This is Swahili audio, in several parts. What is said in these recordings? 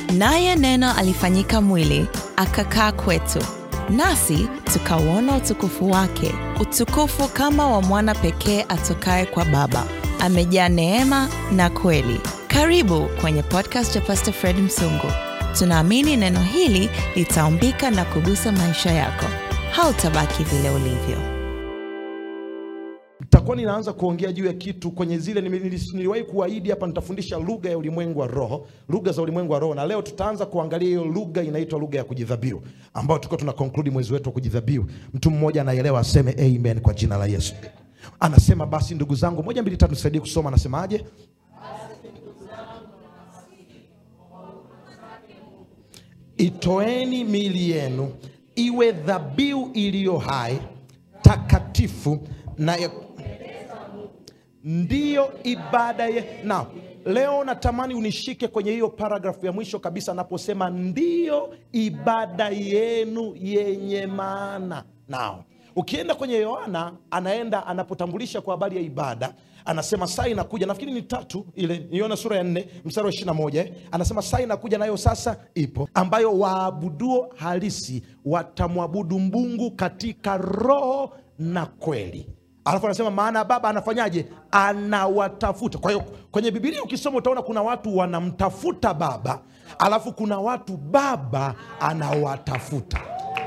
naye Neno alifanyika mwili akakaa kwetu, nasi tukauona utukufu wake, utukufu kama wa mwana pekee atokaye kwa Baba, amejaa neema na kweli. Karibu kwenye podcast ya Pastor Fred Msungu. Tunaamini neno hili litaumbika na kugusa maisha yako. Hautabaki vile ulivyo. Nitakuwa ninaanza kuongea juu ya kitu kwenye zile nili- nili- niliwahi kuahidi hapa, nitafundisha lugha ya ulimwengu wa roho, lugha za ulimwengu wa roho, na leo tutaanza kuangalia hiyo lugha inaitwa lugha ya kujidhabihu, ambayo tuko tuna conclude mwezi wetu wa kujidhabihu. Mtu mmoja anaelewa aseme amen kwa jina la Yesu. Anasema basi, ndugu zangu, moja mbili tatu, nisaidie kusoma. Anasemaje? Itoeni miili yenu iwe dhabihu iliyo hai, takatifu na ya ndiyo ibada ye. Na leo natamani unishike kwenye hiyo paragrafu ya mwisho kabisa, anaposema ndiyo ibada yenu yenye maana. Nao ukienda kwenye Yohana, anaenda anapotambulisha kwa habari ya ibada, anasema saa inakuja, nafikiri ni tatu ile, Yohana sura ya nne mstari wa ishirini na moja eh, anasema saa inakuja, nayo sasa ipo, ambayo waabuduo halisi watamwabudu Mungu katika roho na kweli. Alafu anasema maana Baba anafanyaje? Anawatafuta. Kwa hiyo kwenye Bibilia ukisoma utaona kuna watu wanamtafuta Baba, alafu kuna watu Baba anawatafuta.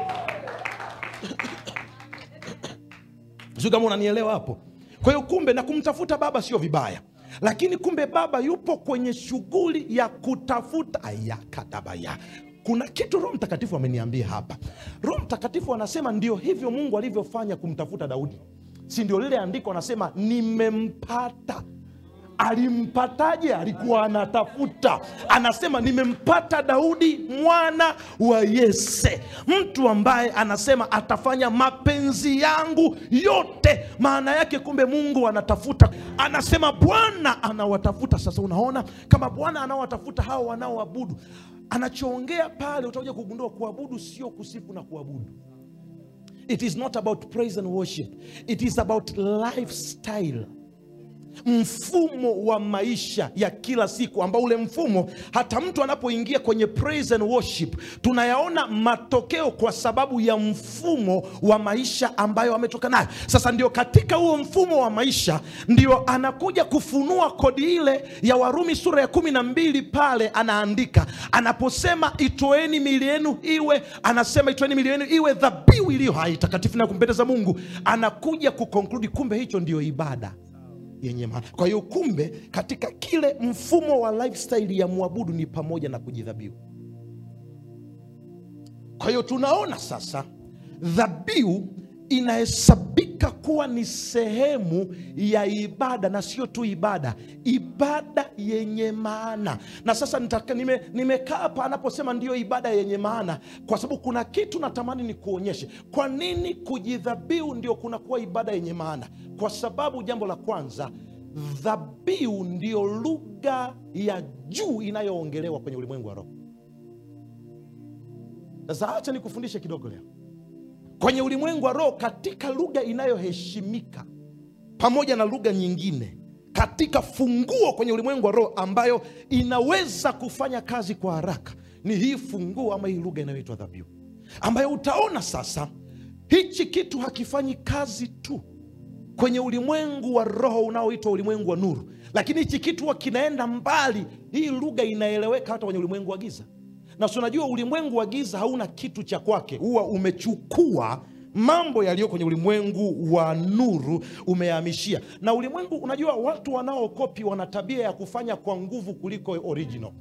Sijui kama unanielewa hapo. Kwa hiyo kumbe, na kumtafuta Baba sio vibaya, lakini kumbe Baba yupo kwenye shughuli ya kutafuta ayakadabaya. Kuna kitu Roho Mtakatifu ameniambia hapa. Roho Mtakatifu anasema ndio hivyo Mungu alivyofanya kumtafuta Daudi, si ndio? Lile andiko anasema nimempata alimpataje? Alikuwa anatafuta. Anasema nimempata Daudi mwana wa Yese, mtu ambaye anasema atafanya mapenzi yangu yote. Maana yake kumbe Mungu anatafuta, anasema Bwana anawatafuta. Sasa unaona kama Bwana anawatafuta hao wanaoabudu, anachoongea pale, utakuja kugundua kuabudu sio kusifu na kuabudu. It is not about praise and worship, it is about lifestyle mfumo wa maisha ya kila siku ambao ule mfumo hata mtu anapoingia kwenye praise and worship tunayaona matokeo kwa sababu ya mfumo wa maisha ambayo ametoka nayo sasa ndio katika huo mfumo wa maisha ndio anakuja kufunua kodi ile ya warumi sura ya kumi na mbili pale anaandika anaposema itoeni mili yenu iwe anasema itoeni mili yenu iwe dhabihu iliyo hai takatifu na kumpendeza mungu anakuja kukonkludi kumbe hicho ndio ibada yenye maana. Kwa hiyo kumbe, katika kile mfumo wa lifestyle ya mwabudu ni pamoja na kujidhabihu. Kwa hiyo tunaona sasa dhabihu inahesabika kuwa ni sehemu ya ibada na sio tu ibada, ibada yenye maana. Na sasa nitaka- nime- nimekaa hapa anaposema ndiyo ibada yenye maana, kwa sababu kuna kitu natamani ni kuonyeshe kwa nini kujidhabihu ndio kunakuwa ibada yenye maana. Kwa sababu jambo la kwanza, dhabihu ndiyo lugha ya juu inayoongelewa kwenye ulimwengu wa roho. Sasa acha nikufundishe kidogo leo kwenye ulimwengu wa roho katika lugha inayoheshimika pamoja na lugha nyingine katika funguo kwenye ulimwengu wa roho ambayo inaweza kufanya kazi kwa haraka ni hii funguo ama hii lugha inayoitwa dhabihu ambayo utaona sasa hichi kitu hakifanyi kazi tu kwenye ulimwengu wa roho unaoitwa ulimwengu wa nuru lakini hichi kitu huwa kinaenda mbali hii lugha inaeleweka hata kwenye ulimwengu wa giza na si unajua ulimwengu wa giza hauna kitu cha kwake huwa umechukua mambo yaliyo kwenye ulimwengu wa nuru umehamishia na ulimwengu unajua watu wanaokopi wana tabia ya kufanya kwa nguvu kuliko original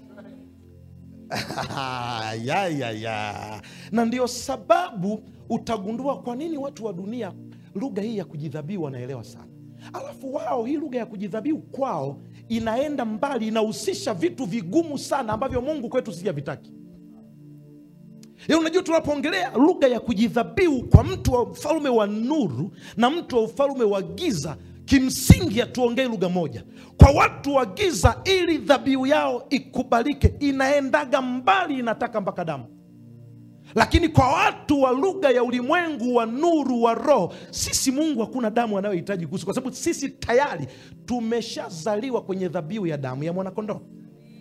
ya, ya, ya. na ndio sababu utagundua kwa nini watu wa dunia lugha hii ya kujidhabihu wanaelewa sana alafu wao hii lugha ya kujidhabihu kwao inaenda mbali inahusisha vitu vigumu sana ambavyo mungu kwetu sijavitaki ya unajua tunapoongelea lugha ya kujidhabihu kwa mtu wa ufalme wa nuru na mtu wa ufalme wa giza kimsingi hatuongei lugha moja kwa watu wa giza ili dhabihu yao ikubalike inaendaga mbali inataka mpaka damu lakini kwa watu wa lugha ya ulimwengu wa nuru wa roho sisi mungu hakuna damu anayohitaji kuhusu kwa sababu sisi tayari tumeshazaliwa kwenye dhabihu ya damu ya mwanakondoo sasa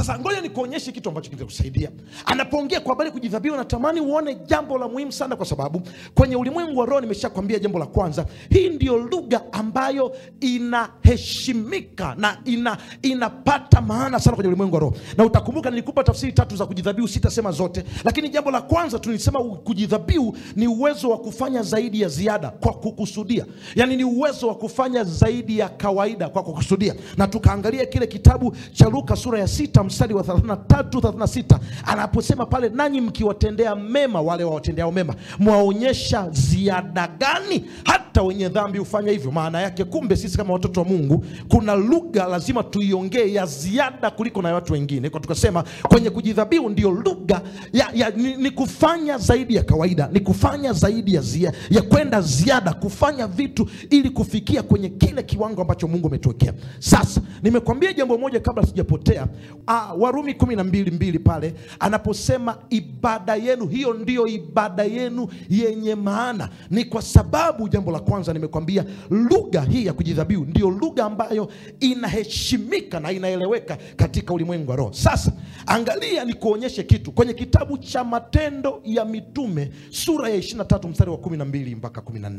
sasa ngoja nikuonyeshe kitu ambacho kitakusaidia anapoongea kwa habari ya kujidhabihu natamani uone jambo la muhimu sana kwa sababu kwenye ulimwengu wa roho nimeshakwambia jambo la kwanza hii ndiyo lugha ambayo inaheshimika na ina, inapata maana sana kwenye ulimwengu wa roho na utakumbuka nilikupa tafsiri tatu za kujidhabihu sitasema zote lakini jambo la kwanza tulisema kujidhabihu ni uwezo wa kufanya zaidi ya ziada kwa kukusudia yaani ni uwezo wa kufanya zaidi ya kawaida kwa kukusudia na tukaangalia kile kitabu cha luka sura ya sita mstari wa 33 36 anaposema pale nanyi mkiwatendea mema wale wawatendeao mema mwaonyesha ziada gani hata wenye dhambi hufanya hivyo maana yake kumbe sisi kama watoto wa mungu kuna lugha lazima tuiongee ya ziada kuliko na watu wengine kwa tukasema kwenye kujidhabihu ndio lugha ya, ya, ni, ni kufanya zaidi ya kawaida ni kufanya zaidi ya, zia, ya kwenda ziada kufanya vitu ili kufikia kwenye kile kiwango ambacho mungu ametuwekea sasa nimekwambia jambo moja kabla sijapotea ah, warumi kumi na mbili mbili pale anaposema ibada yenu hiyo ndiyo ibada yenu yenye maana ni kwa sababu jambo la kwanza nimekwambia lugha hii ya kujidhabihu ndio lugha ambayo inaheshimika na inaeleweka katika ulimwengu wa roho sasa angalia nikuonyeshe kitu kwenye kitabu cha matendo ya mitume sura ya 23 mstari wa 12 mpaka 14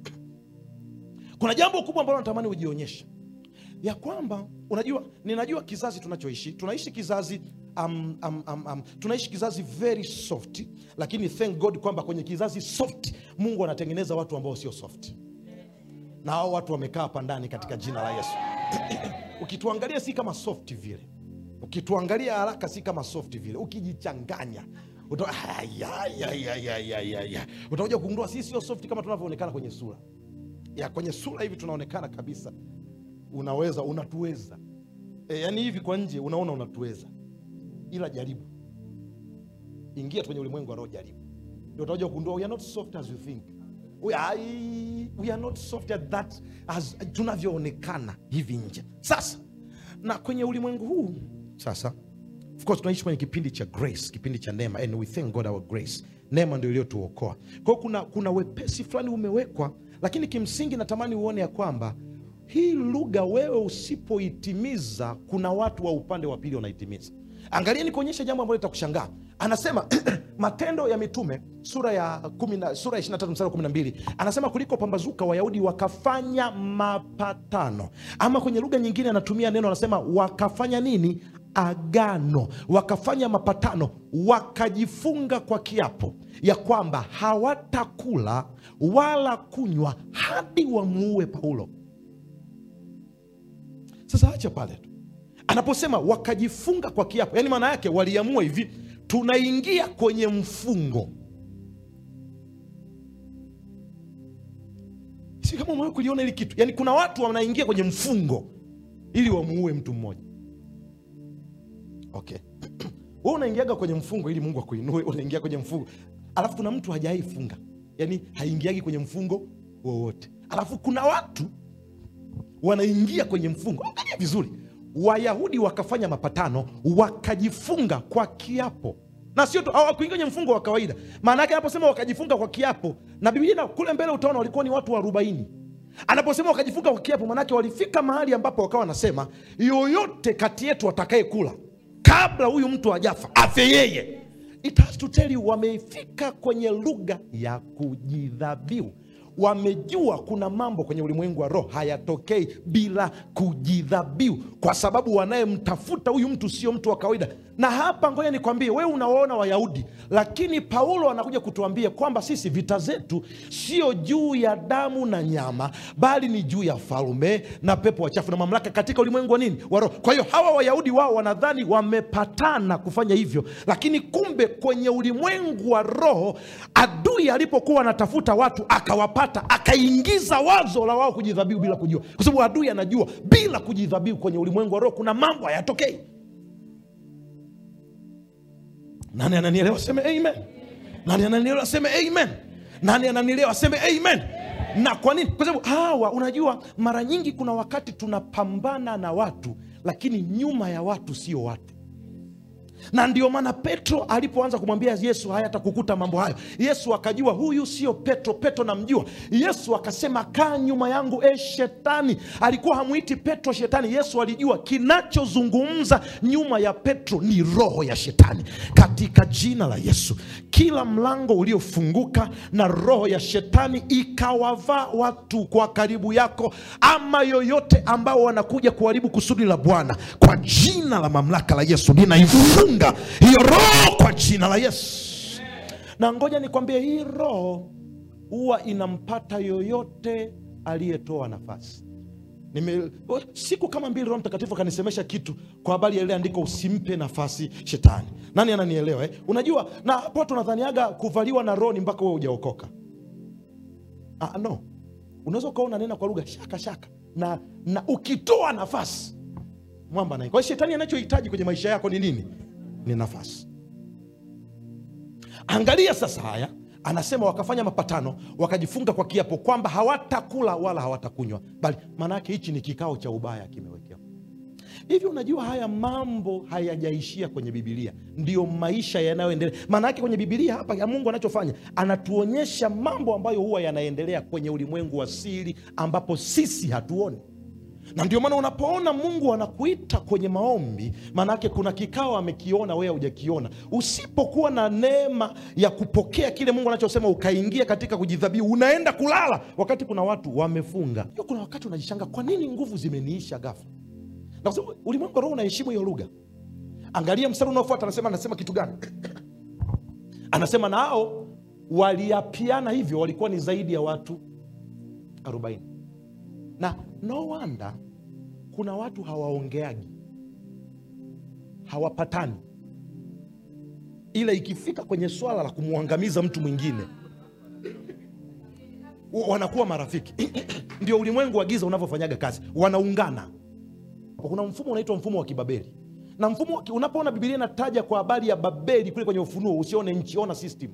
kuna jambo kubwa ambalo natamani ujionyeshe ya kwamba unajua ninajua kizazi tunachoishi tunaishi kizazi um, um, um, um, tunaishi kizazi very soft lakini thank god kwamba kwenye kizazi soft mungu anatengeneza watu ambao sio soft na hao watu wamekaa hapa ndani katika jina la yesu ukituangalia si kama soft vile ukituangalia haraka si kama soft vile ukijichanganya uta- Aya, ya, ya, ya, ya, ya, ya. utakuja kugundua sisi sio soft kama tunavyoonekana kwenye sura ya kwenye sura hivi tunaonekana kabisa unaweza unatuweza e, yani hivi kwa nje unaona unatuweza ila jaribu ingia tu kwenye ulimwengu wa roho jaribu ndio utakuja kugundua we are not soft as you think we are, we are not soft as that as tunavyoonekana hivi nje sasa na kwenye ulimwengu huu sasa of course tunaishi kwenye kipindi cha grace kipindi cha neema and we thank god our grace neema ndio iliyotuokoa kwao kuna, kuna wepesi fulani umewekwa lakini kimsingi natamani uone ya kwamba hii lugha wewe usipoitimiza kuna watu wa upande wa pili wanaitimiza angalia nikuonyesha jambo ambalo litakushangaa anasema matendo ya mitume sura ya kumi na- sura ya 23 mstari wa 12 anasema kuliko pambazuka wayahudi wakafanya mapatano ama kwenye lugha nyingine anatumia neno anasema wakafanya nini agano wakafanya mapatano wakajifunga kwa kiapo ya kwamba hawatakula wala kunywa hadi wamuue paulo sasa acha pale tu anaposema wakajifunga kwa kiapo yaani maana yake waliamua hivi tunaingia kwenye mfungo si kama umewahi kuliona hili kitu yaani kuna watu wanaingia kwenye mfungo ili wamuue mtu mmoja okay we unaingiaga kwenye mfungo ili mungu akuinue unaingia kwenye mfungo alafu kuna mtu hajaifunga yaani haingiagi kwenye mfungo wowote alafu kuna watu wanaingia kwenye mfungo angalia vizuri wayahudi wakafanya mapatano wakajifunga kwa kiapo na sio tu hawakuingia kwenye mfungo wa kawaida maana yake anaposema wakajifunga kwa kiapo na biblia na- kule mbele utaona walikuwa ni watu arobaini anaposema wakajifunga kwa kiapo maanake walifika mahali ambapo wakawa wanasema yoyote kati yetu atakaye kula kabla huyu mtu ajafa afe yeye it has to tell you wamefika kwenye lugha ya kujidhabiu wamejua kuna mambo kwenye ulimwengu wa roho hayatokei bila kujidhabiu kwa sababu wanayemtafuta huyu mtu sio mtu wa kawaida na hapa ngoja nikwambie wewe unawaona wayahudi lakini paulo anakuja kutuambia kwamba sisi vita zetu sio juu ya damu na nyama bali ni juu ya falme na pepo wachafu na mamlaka katika ulimwengu wa nini wa roho kwa hiyo hawa wayahudi wao wanadhani wamepatana kufanya hivyo lakini kumbe kwenye ulimwengu wa roho adui alipokuwa anatafuta watu akawapata akaingiza wazo la wao kujidhabihu bila kujua kwa sababu adui anajua bila kujidhabihu kwenye ulimwengu wa roho kuna mambo hayatokei nani ananielewa aseme amen nani ananielewa aseme amen nani ananielewa aseme amen na kwa nini kwa sababu hawa unajua mara nyingi kuna wakati tunapambana na watu lakini nyuma ya watu sio watu na ndio maana petro alipoanza kumwambia yesu haya atakukuta mambo hayo yesu akajua huyu sio petro petro namjua yesu akasema kaa nyuma yangu e shetani alikuwa hamwiti petro shetani yesu alijua kinachozungumza nyuma ya petro ni roho ya shetani katika jina la yesu kila mlango uliofunguka na roho ya shetani ikawavaa watu kwa karibu yako ama yoyote ambao wanakuja kuharibu kusudi la bwana kwa jina la mamlaka la yesu ninaifunga hiyo roho kwa jina la yesu na ngoja nikwambie hii roho huwa inampata yoyote aliyetoa nafasi Nime, siku kama mbili roho mtakatifu akanisemesha kitu kwa habari ya ile andiko usimpe nafasi shetani nani ananielewa eh? unajua na hapo tunadhaniaga kuvaliwa na roho ni mpaka wewe hujaokoka ah, no unaweza ukawa unanena kwa lugha shaka shaka na, na ukitoa nafasi mwamba naye kwa hiyo shetani anachohitaji kwenye maisha yako ni nini ni nafasi angalia sasa haya anasema wakafanya mapatano wakajifunga kwa kiapo kwamba hawatakula wala hawatakunywa bali maanaake hichi ni kikao cha ubaya kimewekewa hivi unajua haya mambo hayajaishia kwenye bibilia ndiyo maisha yanayoendelea maanaake kwenye bibilia hapa ya mungu anachofanya anatuonyesha mambo ambayo huwa yanaendelea kwenye ulimwengu wa siri ambapo sisi hatuoni na ndio maana unapoona mungu anakuita kwenye maombi maanaake kuna kikao amekiona wewe hujakiona usipokuwa na neema ya kupokea kile mungu anachosema ukaingia katika kujidhabihu unaenda kulala wakati kuna watu wamefunga hiyo kuna wakati unajishanga kwa nini nguvu zimeniisha ghafla na kwa sababu ulimwengu wa roho unaheshimu hiyo lugha angalia mstari unaofuata anasema anasema kitu gani anasema nao waliapiana hivyo walikuwa ni zaidi ya watu 40 na no wonder kuna watu hawaongeagi hawapatani ila ikifika kwenye swala la kumwangamiza mtu mwingine wa- wanakuwa marafiki ndio ulimwengu wa giza unavyofanyaga kazi wanaungana kuna mfumo unaitwa mfumo wa kibabeli na mfumo wa ki- unapoona bibilia inataja kwa habari ya babeli kule kwenye ufunuo usione nchi ona system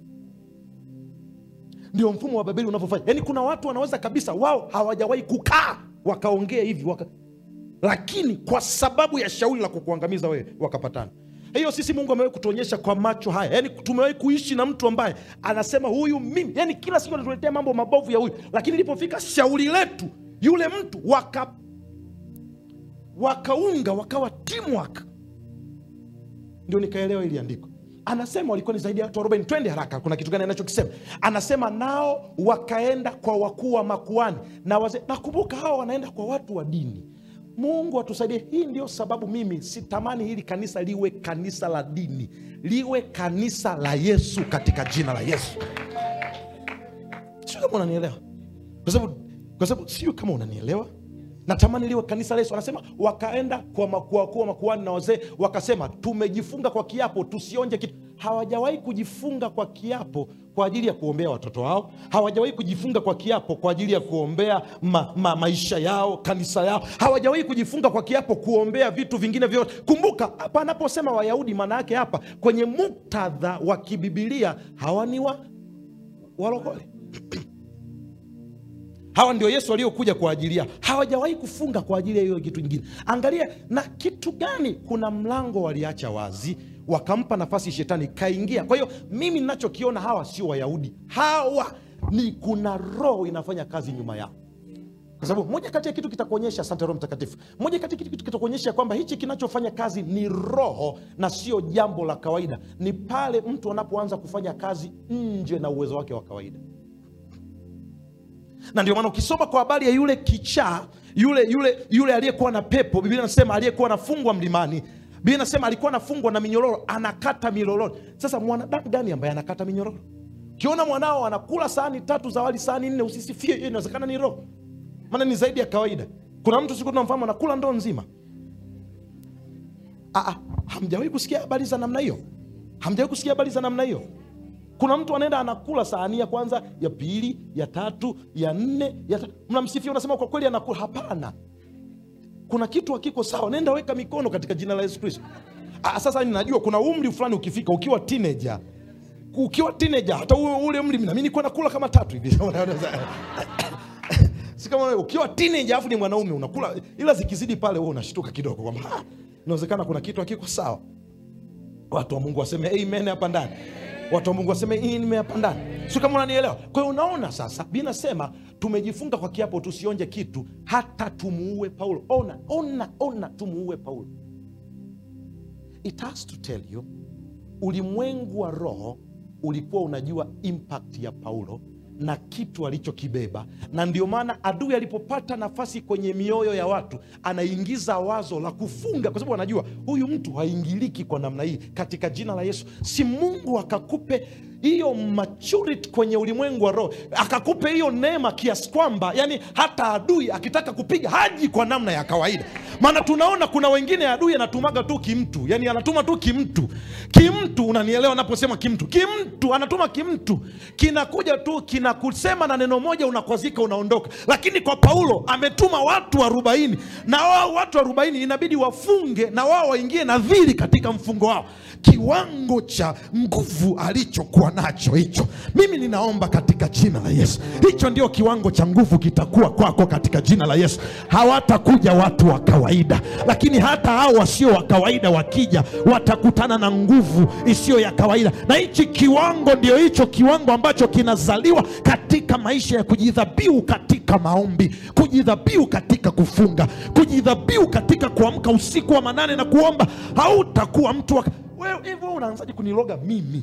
ndio mfumo wa babeli unavyofanya yaani kuna watu wanaweza kabisa wao hawajawahi kukaa wakaongea hivi waka... lakini kwa sababu ya shauri la kukuangamiza wewe wakapatana hiyo sisi mungu amewahi kutuonyesha kwa macho haya yaani tumewahi kuishi na mtu ambaye anasema huyu mimi yaani kila siku anatuletea mambo mabovu ya huyu lakini ilipofika shauri letu yule mtu waka wakaunga wakawa teamwork ndio nikaelewa ili andiko anasema walikuwa ni zaidi ya watu 40 twende haraka kuna kitu gani anachokisema anasema nao wakaenda kwa wakuu wa makuani na wazee nakumbuka hawa wanaenda kwa watu wa dini mungu atusaidie hii ndio sababu mimi sitamani hili kanisa liwe kanisa la dini liwe kanisa la yesu katika jina la yesu sio kama unanielewa kwa sababu kwa sababu sio kama unanielewa natamani liwe kanisa la yesu anasema wakaenda kwa makuu wakuu wa makuani na wazee wakasema tumejifunga kwa kiapo tusionje kitu hawajawahi kujifunga kwa kiapo kwa ajili ya kuombea watoto wao hawajawahi kujifunga kwa kiapo kwa ajili ya kuombea ma, ma, maisha yao kanisa yao hawajawahi kujifunga kwa kiapo kuombea vitu vingine vyote kumbuka hapa anaposema wayahudi maana yake hapa kwenye muktadha wa kibibilia hawa ni wa walokole hawa ndio yesu aliokuja kwa ajili yao hawajawahi kufunga kwa ajili ya hiyo kitu ingine angalia na kitu gani kuna mlango waliacha wazi wakampa nafasi shetani kaingia kwa hiyo mimi ninachokiona hawa sio wayahudi hawa ni kuna roho inafanya kazi nyuma yao kwa sababu moja kati ya kitu kitakuonyesha asante roho mtakatifu moja kati ya kitu kitakuonyesha kwamba hichi kinachofanya kazi ni roho na sio jambo la kawaida ni pale mtu anapoanza kufanya kazi nje na uwezo wake wa kawaida na ndio maana ukisoma kwa habari ya yule kichaa yule yule yule aliyekuwa na pepo biblia nasema aliyekuwa anafungwa mlimani biblia nasema alikuwa anafungwa na minyororo anakata minyororo sasa mwanadamu gani ambaye anakata minyororo ukiona mwanao anakula sahani tatu za wali sahani nne usisifie hiyo inawezekana ni roho maana ni zaidi ya kawaida kuna mtu siku tunamfahamu anakula ndoo nzima Aa, hamjawahi kusikia habari za namna hiyo hamjawahi kusikia habari za namna hiyo kuna mtu anaenda anakula sahani ya kwanza ya pili ya tatu ya nne ya ta... mnamsifia unasema kwa kweli anakula hapana kuna kitu hakiko sawa nenda weka mikono katika jina la yesu kristo Ah, sasa ninajua kuna umri fulani ukifika ukiwa teenager ukiwa teenager hata ule ule umri nami nilikuwa nakula kama tatu hivi si kama wewe, ukiwa teenager alafu ni mwanaume unakula ila zikizidi pale wewe unashtuka kidogo kwamba "Ah, inawezekana kuna kitu hakiko sawa watu wa mungu waseme amen hapa ndani watu wa mungu waseme amen hapa ndani si kama unanielewa kwa hiyo unaona sasa binasema tumejifunga kwa kiapo tusionje kitu hata tumuue paulo ona ona ona tumuue paulo it has to tell you ulimwengu wa roho ulikuwa unajua impact ya paulo na kitu alichokibeba na ndio maana adui alipopata nafasi kwenye mioyo ya watu anaingiza wazo la kufunga kwa sababu anajua huyu mtu haingiliki kwa namna hii katika jina la yesu si mungu akakupe hiyo maturity kwenye ulimwengu wa roho akakupe hiyo neema kiasi kwamba yani hata adui akitaka kupiga haji kwa namna ya kawaida maana tunaona kuna wengine adui anatumaga tu kimtu yani anatuma tu kimtu kimtu unanielewa anaposema kimtu kimtu anatuma kimtu kinakuja tu kinakusema na neno moja unakwazika unaondoka lakini kwa paulo ametuma watu arobaini na wao watu arobaini inabidi wafunge na wao waingie nadhiri katika mfungo wao kiwango cha nguvu alichokuwa nacho hicho mimi ninaomba katika jina la yesu hicho ndio kiwango cha nguvu kitakuwa kwako katika jina la yesu hawatakuja watu wa kawaida lakini hata hao wasio wa kawaida wakija watakutana na nguvu isiyo ya kawaida na hichi kiwango ndio hicho kiwango ambacho kinazaliwa katika maisha ya kujidhabiu katika maombi kujidhabiu katika kufunga kujidhabiu katika kuamka usiku wa manane na kuomba hautakuwa mtu wa wewe hivyo unaanzaje kuniloga mimi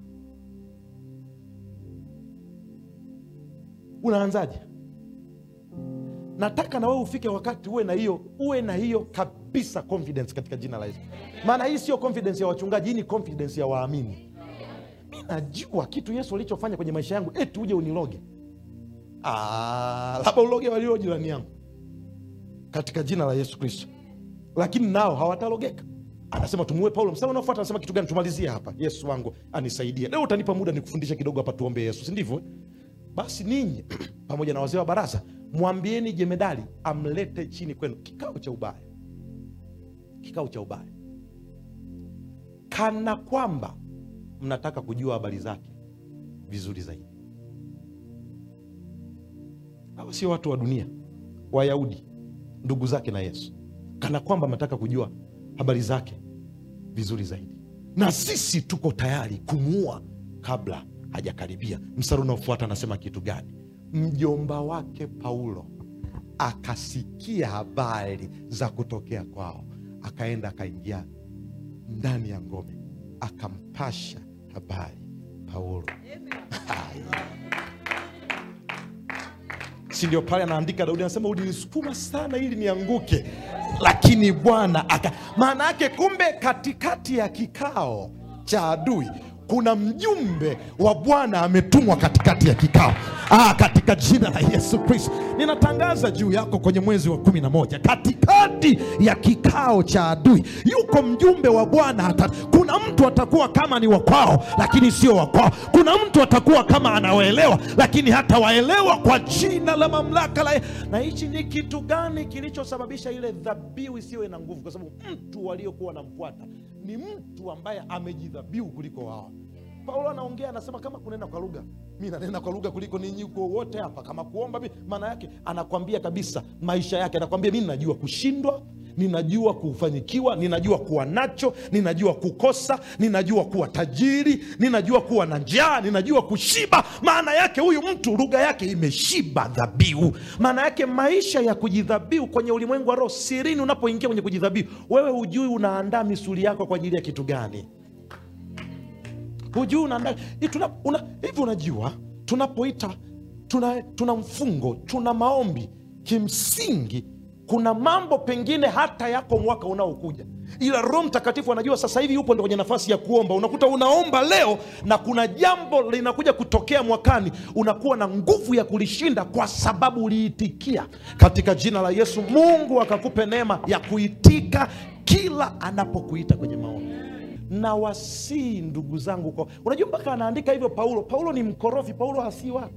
unaanzaje nataka na wewe ufike wakati uwe na hiyo uwe na hiyo kabisa confidence katika jina la yesu maana hii sio confidence ya wachungaji hii ni confidence ya waamini mi najua kitu yesu alichofanya kwenye maisha yangu eti uje uniloge Ah, labda uloge walio jirani yangu katika jina la yesu kristo lakini nao hawatalogeka anasema tumuue paulo msana unaofuata anasema kitu gani tumalizie hapa yesu wangu anisaidie leo utanipa muda nikufundishe kidogo hapa tuombe yesu si ndivyo basi ninyi pamoja na wazee wa baraza mwambieni jemedali amlete chini kwenu kikao cha ubaya kikao cha ubaya kana kwamba mnataka kujua habari zake vizuri zaidi hawa sio watu wa dunia wayahudi ndugu zake na yesu kana kwamba mnataka kujua habari zake vizuri zaidi na sisi tuko tayari kumuua kabla hajakaribia mstari unaofuata anasema kitu gani mjomba wake paulo akasikia habari za kutokea kwao akaenda akaingia ndani ya ngome akampasha habari paulo si ndio pale anaandika daudi anasema ulinisukuma sana ili nianguke lakini bwana aka maana yake kumbe katikati ya kikao cha adui kuna mjumbe wa bwana ametumwa katikati ya kikao ah, katika jina la yesu kristo ninatangaza juu yako kwenye mwezi wa kumi na moja katikati ya kikao cha adui yuko mjumbe wa bwana ata, kuna mtu atakuwa kama ni wakwao lakini sio wakwao kuna mtu atakuwa kama anawaelewa lakini hata waelewa kwa jina la mamlaka la na hichi ni kitu gani kilichosababisha ile dhabihu isiwe na nguvu kwa sababu mtu waliokuwa wanamfuata ni mtu ambaye amejidhabihu kuliko wao paulo anaongea anasema kama kunena kwa lugha mi nanena kwa lugha kuliko ninyi uko wote hapa kama kuomba mi maana yake anakwambia kabisa maisha yake anakwambia mi ninajua kushindwa ninajua kufanikiwa ninajua kuwa nacho ninajua kukosa ninajua kuwa tajiri ninajua kuwa na njaa ninajua kushiba maana yake huyu mtu lugha yake imeshiba dhabihu maana yake maisha ya kujidhabihu kwenye ulimwengu wa roho sirini unapoingia kwenye kujidhabihu wewe hujui unaandaa misuli yako kwa ajili ya kitu gani hujui unaandaa hivi tuna, una, hivi unajua tunapoita tuna, tuna mfungo tuna maombi kimsingi kuna mambo pengine hata yako mwaka unaokuja ila roho mtakatifu anajua sasa hivi yupo ndo kwenye nafasi ya kuomba unakuta unaomba leo na kuna jambo linakuja kutokea mwakani unakuwa na nguvu ya kulishinda kwa sababu uliitikia katika jina la yesu mungu akakupe neema ya kuitika kila anapokuita kwenye maombi na wasii ndugu zangu kwa unajua mpaka anaandika hivyo paulo paulo ni mkorofi paulo hasii watu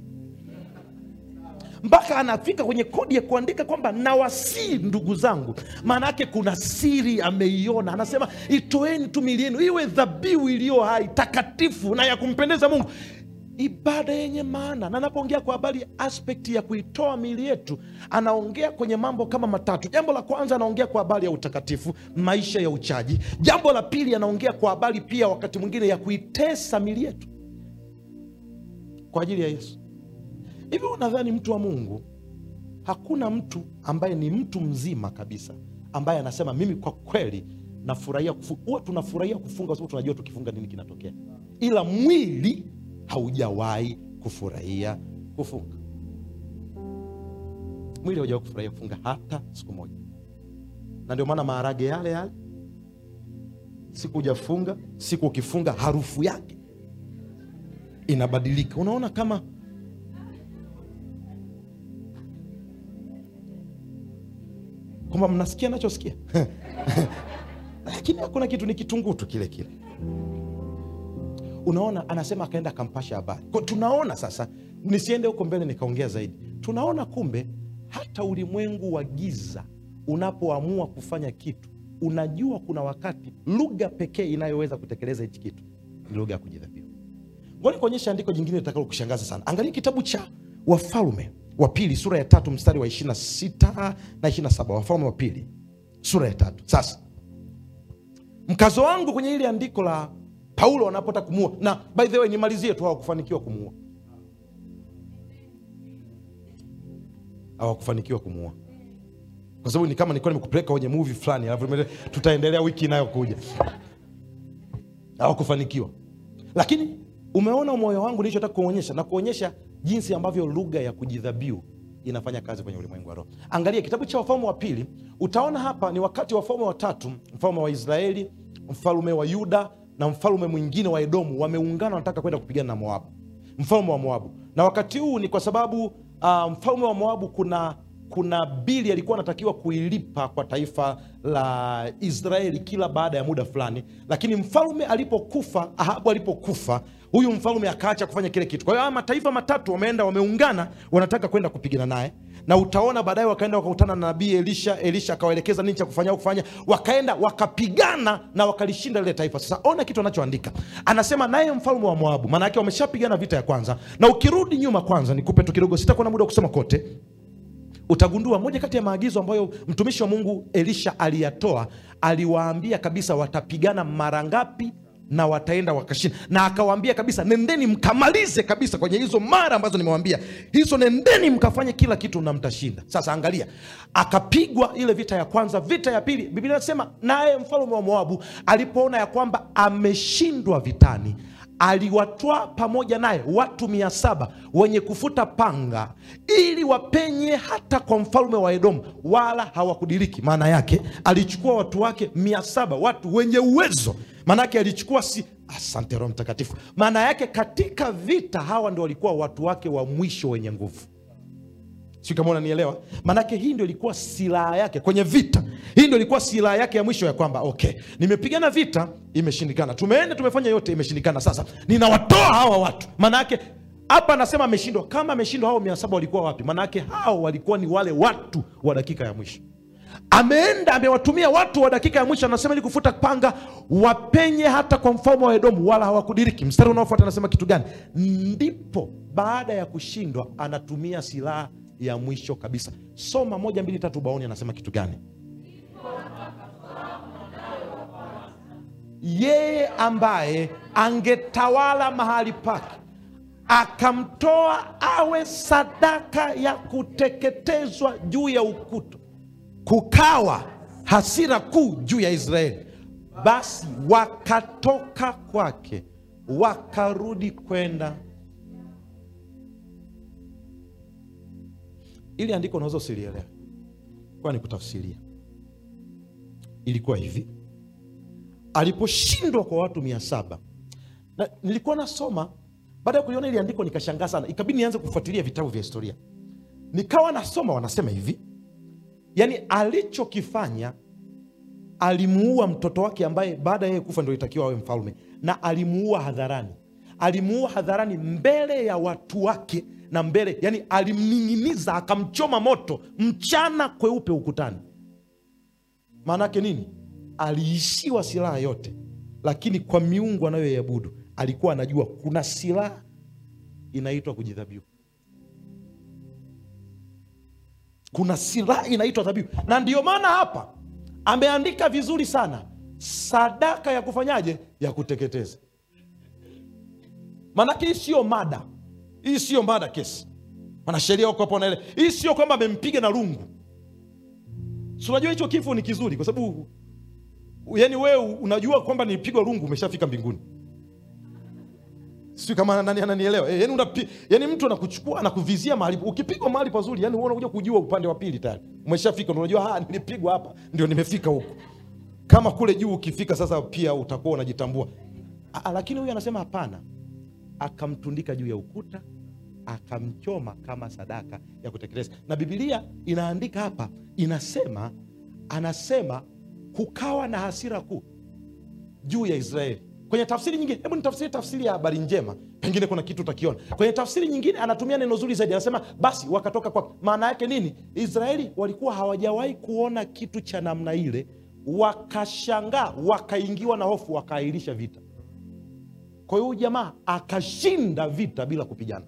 mpaka anafika kwenye kodi ya kuandika kwamba nawasii ndugu zangu maana yake kuna siri ameiona anasema itoeni tu mili yenu iwe dhabihu iliyo hai takatifu na ya kumpendeza mungu ibada yenye maana na anapoongea kwa habari ya aspekti ya kuitoa miili yetu anaongea kwenye mambo kama matatu jambo la kwanza anaongea kwa habari ya utakatifu maisha ya uchaji jambo la pili anaongea kwa habari pia wakati mwingine ya kuitesa miili yetu kwa ajili ya yesu hivi unadhani mtu wa mungu hakuna mtu ambaye ni mtu mzima kabisa ambaye anasema mimi kwa kweli nafurahia kufunga huwa tunafurahia kufunga kwa sababu tunajua tukifunga nini kinatokea ila mwili haujawahi kufurahia kufunga mwili haujawahi kufurahia kufunga hata siku moja na ndio maana maharage yale yale siku hujafunga siku ukifunga harufu yake inabadilika unaona kama kwamba mnasikia nachosikia lakini hakuna kitu ni kitunguu tu kile kile unaona anasema akaenda akampasha habari Kwa tunaona sasa nisiende huko mbele nikaongea zaidi tunaona kumbe hata ulimwengu wa giza unapoamua kufanya kitu unajua kuna wakati lugha pekee inayoweza kutekeleza hichi kitu ni lugha ya kujidhabihu ngoja kuonyesha andiko jingine litakalo kushangaza sana angalia kitabu cha wafalme wa pili sura ya tatu mstari wa 26 na 27 wafalme wa pili sura ya tatu sasa mkazo wangu kwenye hili andiko la paulo wanapotaka kumuua na by the way nimalizie tu hawakufanikiwa kumuua hawakufanikiwa kumuua kwa sababu ni kama nilikuwa nimekupeleka kwenye movie fulani alafu nimele- tutaendelea wiki inayokuja hawakufanikiwa lakini umeona moyo wangu nilichotaka kuonyesha na kuonyesha jinsi ambavyo lugha ya kujidhabiu inafanya kazi kwenye ulimwengu wa roho angalia kitabu cha wafalme wa pili utaona hapa ni wakati wa wafalme watatu mfalme wa israeli mfalme wa yuda na mfalme mwingine wa edomu wameungana wanataka kwenda kupigana na moabu mfalme wa moabu na wakati huu ni kwa sababu uh, mfalme wa moabu kuna kuna bili alikuwa anatakiwa kuilipa kwa taifa la israeli kila baada ya muda fulani lakini mfalme alipokufa ahabu alipokufa huyu mfalme akaacha kufanya kile kitu kwa hiyo haya mataifa matatu wameenda wameungana wanataka kwenda kupigana naye na utaona baadaye wakaenda wakakutana na nabii elisha elisha akawaelekeza nini cha kufanya au kufanya wakaenda wakapigana na wakalishinda lile taifa sasa ona kitu anachoandika anasema naye mfalme wa moabu maana yake wameshapigana vita ya kwanza na ukirudi nyuma kwanza nikupe tu kidogo sitakuwa na muda wa kusoma kote utagundua moja kati ya maagizo ambayo mtumishi wa mungu elisha aliyatoa aliwaambia kabisa watapigana mara ngapi na wataenda wakashinda na akawaambia kabisa nendeni mkamalize kabisa kwenye hizo mara ambazo nimewambia hizo nendeni mkafanye kila kitu na mtashinda sasa angalia akapigwa ile vita ya kwanza vita ya pili biblia inasema naye mfalume wa moabu alipoona ya kwamba ameshindwa vitani aliwatwaa pamoja naye watu mia saba wenye kufuta panga ili wapenye hata kwa mfalme wa edomu wala hawakudiriki maana yake alichukua watu wake mia saba watu wenye uwezo maana yake alichukua si asante roho mtakatifu maana yake katika vita hawa ndio walikuwa watu wake wa mwisho wenye nguvu sio kama unanielewa maanake hii ndio ilikuwa silaha yake kwenye vita hii ndio ilikuwa silaha yake ya mwisho ya kwamba okay nimepigana vita imeshindikana tumeenda tumefanya yote imeshindikana sasa ninawatoa hawa watu maanake hapa anasema ameshindwa kama ameshindwa hao mia saba walikuwa wapi maanake hao walikuwa ni wale watu wa dakika ya mwisho ameenda amewatumia watu wa dakika ya mwisho anasema ili kufuta panga wapenye hata kwa mfalme wa edomu wala hawakudiriki mstari unaofuata anasema kitu gani ndipo baada ya kushindwa anatumia silaha ya mwisho kabisa soma moja mbili tatu baoni anasema kitu gani yeye ambaye angetawala mahali pake akamtoa awe sadaka ya kuteketezwa juu ya ukuta kukawa hasira kuu juu ya israeli basi wakatoka kwake wakarudi kwenda ili andiko unaweza usilielewe kwa ni kutafsiria ilikuwa hivi aliposhindwa kwa watu mia saba na nilikuwa nasoma baada ya kuliona ili andiko nikashangaa sana ikabidi nianze kufuatilia vitabu vya historia nikawa nasoma wanasema hivi yaani alichokifanya alimuua mtoto wake ambaye baada ya yeye kufa ndio itakiwa awe mfalme na alimuua hadharani alimuua hadharani mbele ya watu wake na mbele yani alimning'iniza akamchoma moto mchana kweupe ukutani maanaake nini aliishiwa silaha yote lakini kwa miungu anayoiabudu alikuwa anajua kuna silaha inaitwa kujidhabihu kuna silaha inaitwa dhabihu na ndiyo maana hapa ameandika vizuri sana sadaka ya kufanyaje ya kuteketeza maanake hii siyo mada hii siyo mada kesi wanasheria wako hapo wanaele hii sio kwamba amempiga na lungu si unajua hicho kifo ni kizuri kwa sababu yani wewe unajua kwamba nilipigwa lungu umeshafika mbinguni sijui kama nani ananielewa e, yani, unapi, yani mtu anakuchukua anakuvizia mahali ukipigwa mahali pazuri yani wewe unakuja kujua upande wa pili tayari umeshafika ndio unajua ah nilipigwa hapa ndio nimefika huko kama kule juu ukifika sasa pia utakuwa unajitambua A, lakini huyu anasema hapana akamtundika juu ya ukuta akamchoma kama sadaka ya kutekeleza na bibilia inaandika hapa inasema anasema kukawa na hasira kuu juu ya israeli kwenye tafsiri nyingine hebu nitafsiri tafsiri ya habari njema pengine kuna kitu utakiona kwenye tafsiri nyingine anatumia neno zuri zaidi anasema basi wakatoka kwake maana yake nini israeli walikuwa hawajawahi kuona kitu cha namna ile wakashangaa wakaingiwa na hofu wakaahirisha vita kwa hiyo huyu jamaa akashinda vita bila kupigana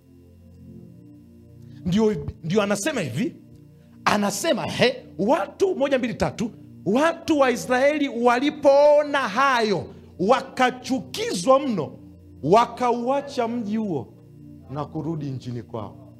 ndio, ndio anasema hivi anasema he, watu moja mbili tatu watu wa israeli walipoona hayo wakachukizwa mno wakauacha mji huo na kurudi nchini kwao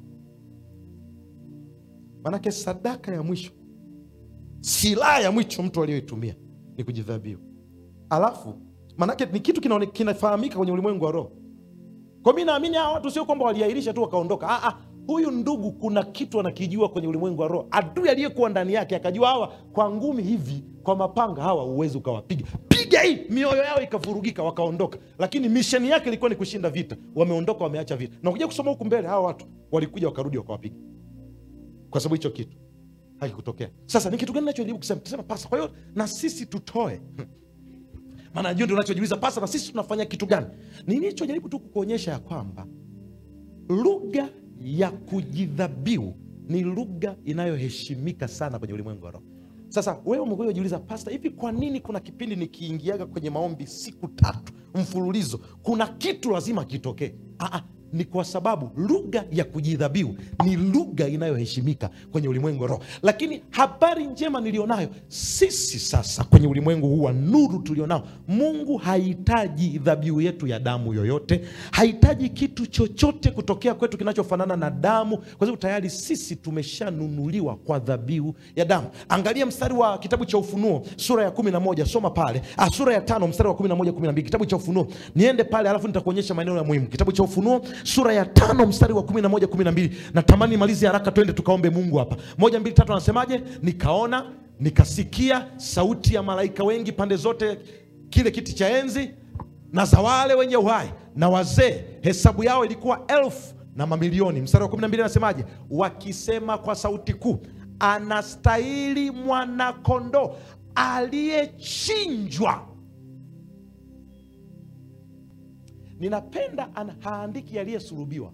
manake sadaka ya mwisho silaha ya mwisho mtu aliyoitumia ni kujidhabihu alafu manake ni kitu kinaone- kinafahamika kwenye ulimwengu wa roho kwa mi naamini hawa watu sio kwamba waliahirisha tu wakaondoka ah, ah, huyu ndugu kuna kitu anakijua kwenye ulimwengu wa roho adui aliyekuwa ndani yake akajua hawa kwa ngumi hivi kwa mapanga hawa uwezi ukawapiga piga hii mioyo yao ikavurugika wakaondoka lakini misheni yake ilikuwa ni kushinda vita wameondoka wameacha vita na kuja kusoma huku mbele hawa watu walikuja wakarudi wakawapiga kwa sababu hicho kitu hakikutokea sasa ni kitu gani nachojaribu kusema kusema pasa kwa hiyo na sisi tutoe maana najua ndio unachojiuliza pasa na sisi tunafanya kitu gani nilichojaribu tu kukuonyesha ya kwamba lugha ya kujidhabiu ni lugha inayoheshimika sana kwenye ulimwengu wa roho sasa wewe umekuja ujiuliza pasta hivi kwa nini kuna kipindi nikiingiaga kwenye maombi siku tatu mfululizo kuna kitu lazima kitokee Ah, ah, ni kwa sababu lugha ya kujidhabiu ni lugha inayoheshimika kwenye ulimwengu wa roho lakini habari njema nilionayo sisi sasa kwenye ulimwengu huu wa nuru tulionao mungu hahitaji dhabihu yetu ya damu yoyote hahitaji kitu chochote kutokea kwetu kinachofanana na damu kwa sababu tayari sisi tumeshanunuliwa kwa dhabihu ya damu angalia mstari wa kitabu cha ufunuo sura ya kumi na moja soma pale ah, sura ya tano mstari wa kumi na moja kumi na mbili kitabu cha ufunuo niende pale alafu nitakuonyesha maeneo ya muhimu kitabu cha ufunuo sura ya tano mstari wa kumi na moja kumi na mbili natamani malizi haraka twende tukaombe mungu hapa moja mbili tatu anasemaje nikaona nikasikia sauti ya malaika wengi pande zote kile kiti cha enzi na za wale wenye uhai na wazee hesabu yao ilikuwa elfu na mamilioni mstari wa kumi na mbili anasemaje wakisema kwa sauti kuu anastahili mwanakondoo aliyechinjwa ninapenda ana, haandiki aliyesulubiwa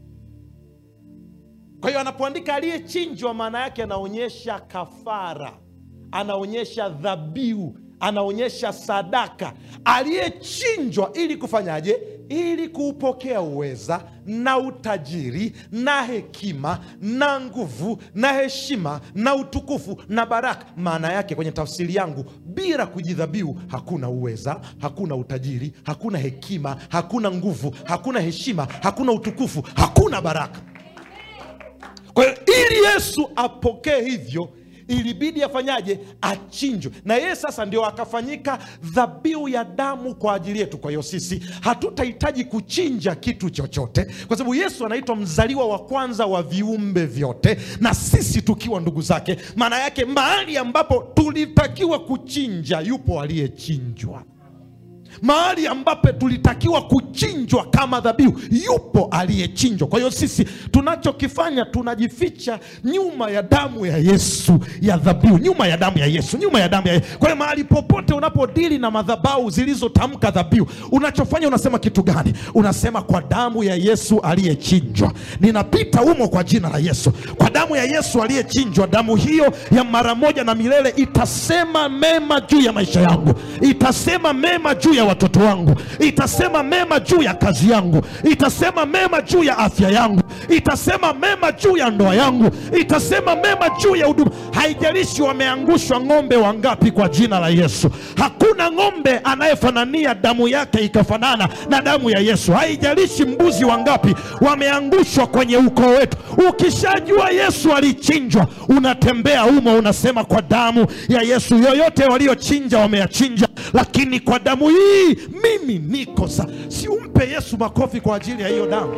kwa hiyo anapoandika aliyechinjwa maana yake anaonyesha kafara anaonyesha dhabihu anaonyesha sadaka aliyechinjwa ili kufanyaje ili kuupokea uweza na utajiri na hekima na nguvu na heshima na utukufu na baraka maana yake kwenye tafsiri yangu bila kujidhabihu hakuna uweza hakuna utajiri hakuna hekima hakuna nguvu hakuna heshima hakuna utukufu hakuna baraka kwa hiyo ili yesu apokee hivyo ilibidi afanyaje achinjwe na yeye sasa ndio akafanyika dhabihu ya damu kwa ajili yetu kwa hiyo sisi hatutahitaji kuchinja kitu chochote kwa sababu yesu anaitwa mzaliwa wa kwanza wa viumbe vyote na sisi tukiwa ndugu zake maana yake mahali ambapo tulitakiwa kuchinja yupo aliyechinjwa mahali ambapo tulitakiwa kuchinjwa kama dhabihu yupo aliyechinjwa kwa hiyo sisi tunachokifanya tunajificha nyuma ya damu ya yesu ya dhabihu nyuma ya damu ya yesu nyuma ya damu ya yesu kwa hiyo mahali popote unapodili na madhabau zilizotamka dhabihu unachofanya unasema kitu gani unasema kwa damu ya yesu aliyechinjwa ninapita humo kwa jina la yesu kwa damu ya yesu aliyechinjwa damu hiyo ya mara moja na milele itasema mema juu ya maisha yangu itasema mema juu ya ya watoto wangu, itasema mema juu ya kazi yangu, itasema mema juu ya afya yangu, itasema mema juu ya ndoa yangu, itasema mema juu ya huduma. Haijalishi wameangushwa ng'ombe wangapi, kwa jina la Yesu. Hakuna ng'ombe anayefanania damu yake ikafanana na damu ya Yesu. Haijalishi mbuzi wangapi wameangushwa kwenye ukoo wetu, ukishajua Yesu alichinjwa, unatembea humo, unasema kwa damu ya Yesu, yoyote waliochinja wameyachinja, lakini kwa damu hii mimi niko sa. Si umpe Yesu makofi kwa ajili ya hiyo damu.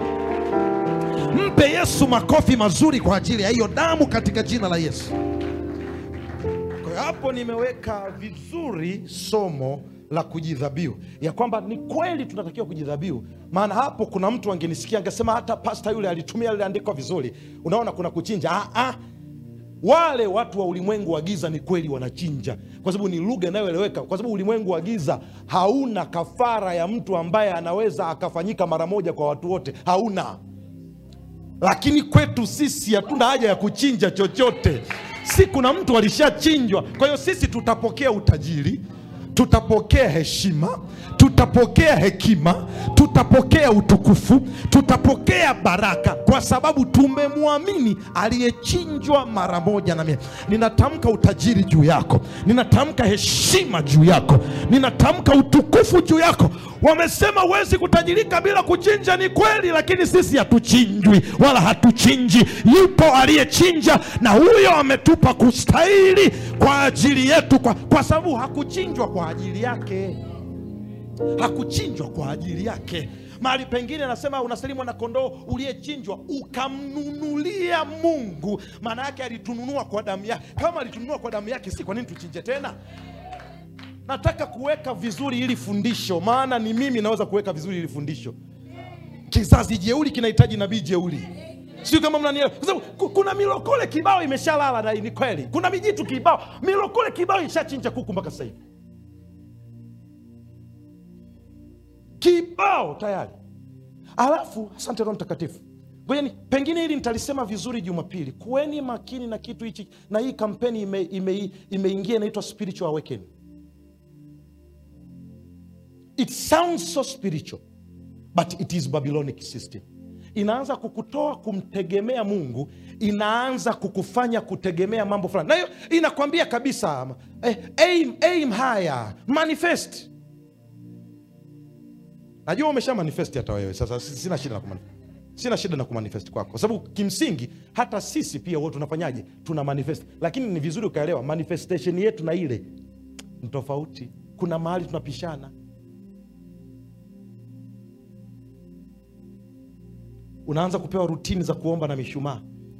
Mpe Yesu makofi mazuri kwa ajili ya hiyo damu katika jina la Yesu. Kwa hiyo hapo nimeweka vizuri somo la kujidhabihu, ya kwamba ni kweli tunatakiwa kujidhabihu. Maana hapo kuna mtu angenisikia angesema hata pasta yule alitumia lile andiko vizuri. Unaona kuna kuchinja. Ah, ah. Wale watu wa ulimwengu wa giza ni kweli wanachinja, kwa sababu ni lugha inayoeleweka, kwa sababu ulimwengu wa giza hauna kafara ya mtu ambaye anaweza akafanyika mara moja kwa watu wote, hauna lakini kwetu sisi hatuna haja ya kuchinja chochote. Si kuna mtu alishachinjwa. Kwa hiyo sisi tutapokea utajiri, tutapokea heshima, tutapokea hekima, tutapokea utukufu, tutapokea baraka, kwa sababu tumemwamini aliyechinjwa mara moja na mia. Ninatamka utajiri juu yako, ninatamka heshima juu yako, ninatamka utukufu juu yako. Wamesema huwezi kutajirika bila kuchinja, ni kweli, lakini sisi hatuchinjwi wala hatuchinji. Yupo aliyechinja, na huyo ametupa kustahili kwa ajili yetu, kwa, kwa sababu hakuchinjwa kwa ajili yake, hakuchinjwa kwa ajili yake. Mahali pengine anasema unasalimu na kondoo uliyechinjwa ukamnunulia Mungu. Maana yake alitununua kwa damu yake. Kama alitununua kwa damu yake, si kwa nini tuchinje tena? Nataka kuweka vizuri hili fundisho, maana ni mimi naweza kuweka vizuri hili fundisho. Kizazi jeuli kinahitaji nabii jeuli, sio kama mnanielewa, kwa sababu ku- kuna milokole kibao imeshalala, na ni kweli. Kuna mijitu kibao, milokole kibao ishachinja kuku mpaka sasa hivi, kibao tayari. Alafu asante Roho Mtakatifu. Ngojeni, pengine hili nitalisema vizuri Jumapili. Kuweni makini na kitu hichi, na hii kampeni imeingia ime, imeingia inaitwa spiritual awakening. It sounds so spiritual but it is Babylonic system. Inaanza kukutoa kumtegemea Mungu, inaanza kukufanya kutegemea mambo fulani, na hiyo inakwambia kabisa eh, aim, aim higher, manifest. Najua umesha manifest hata wewe sasa, si- sina shida na kumanifest. Sina shida na kumanifest kwako, kwa sababu kimsingi hata sisi pia huwa tunafanyaje? Tuna manifest, lakini ni vizuri ukaelewa manifestation yetu na ile ni tofauti. Kuna mahali tunapishana. unaanza kupewa rutini za kuomba na mishumaa.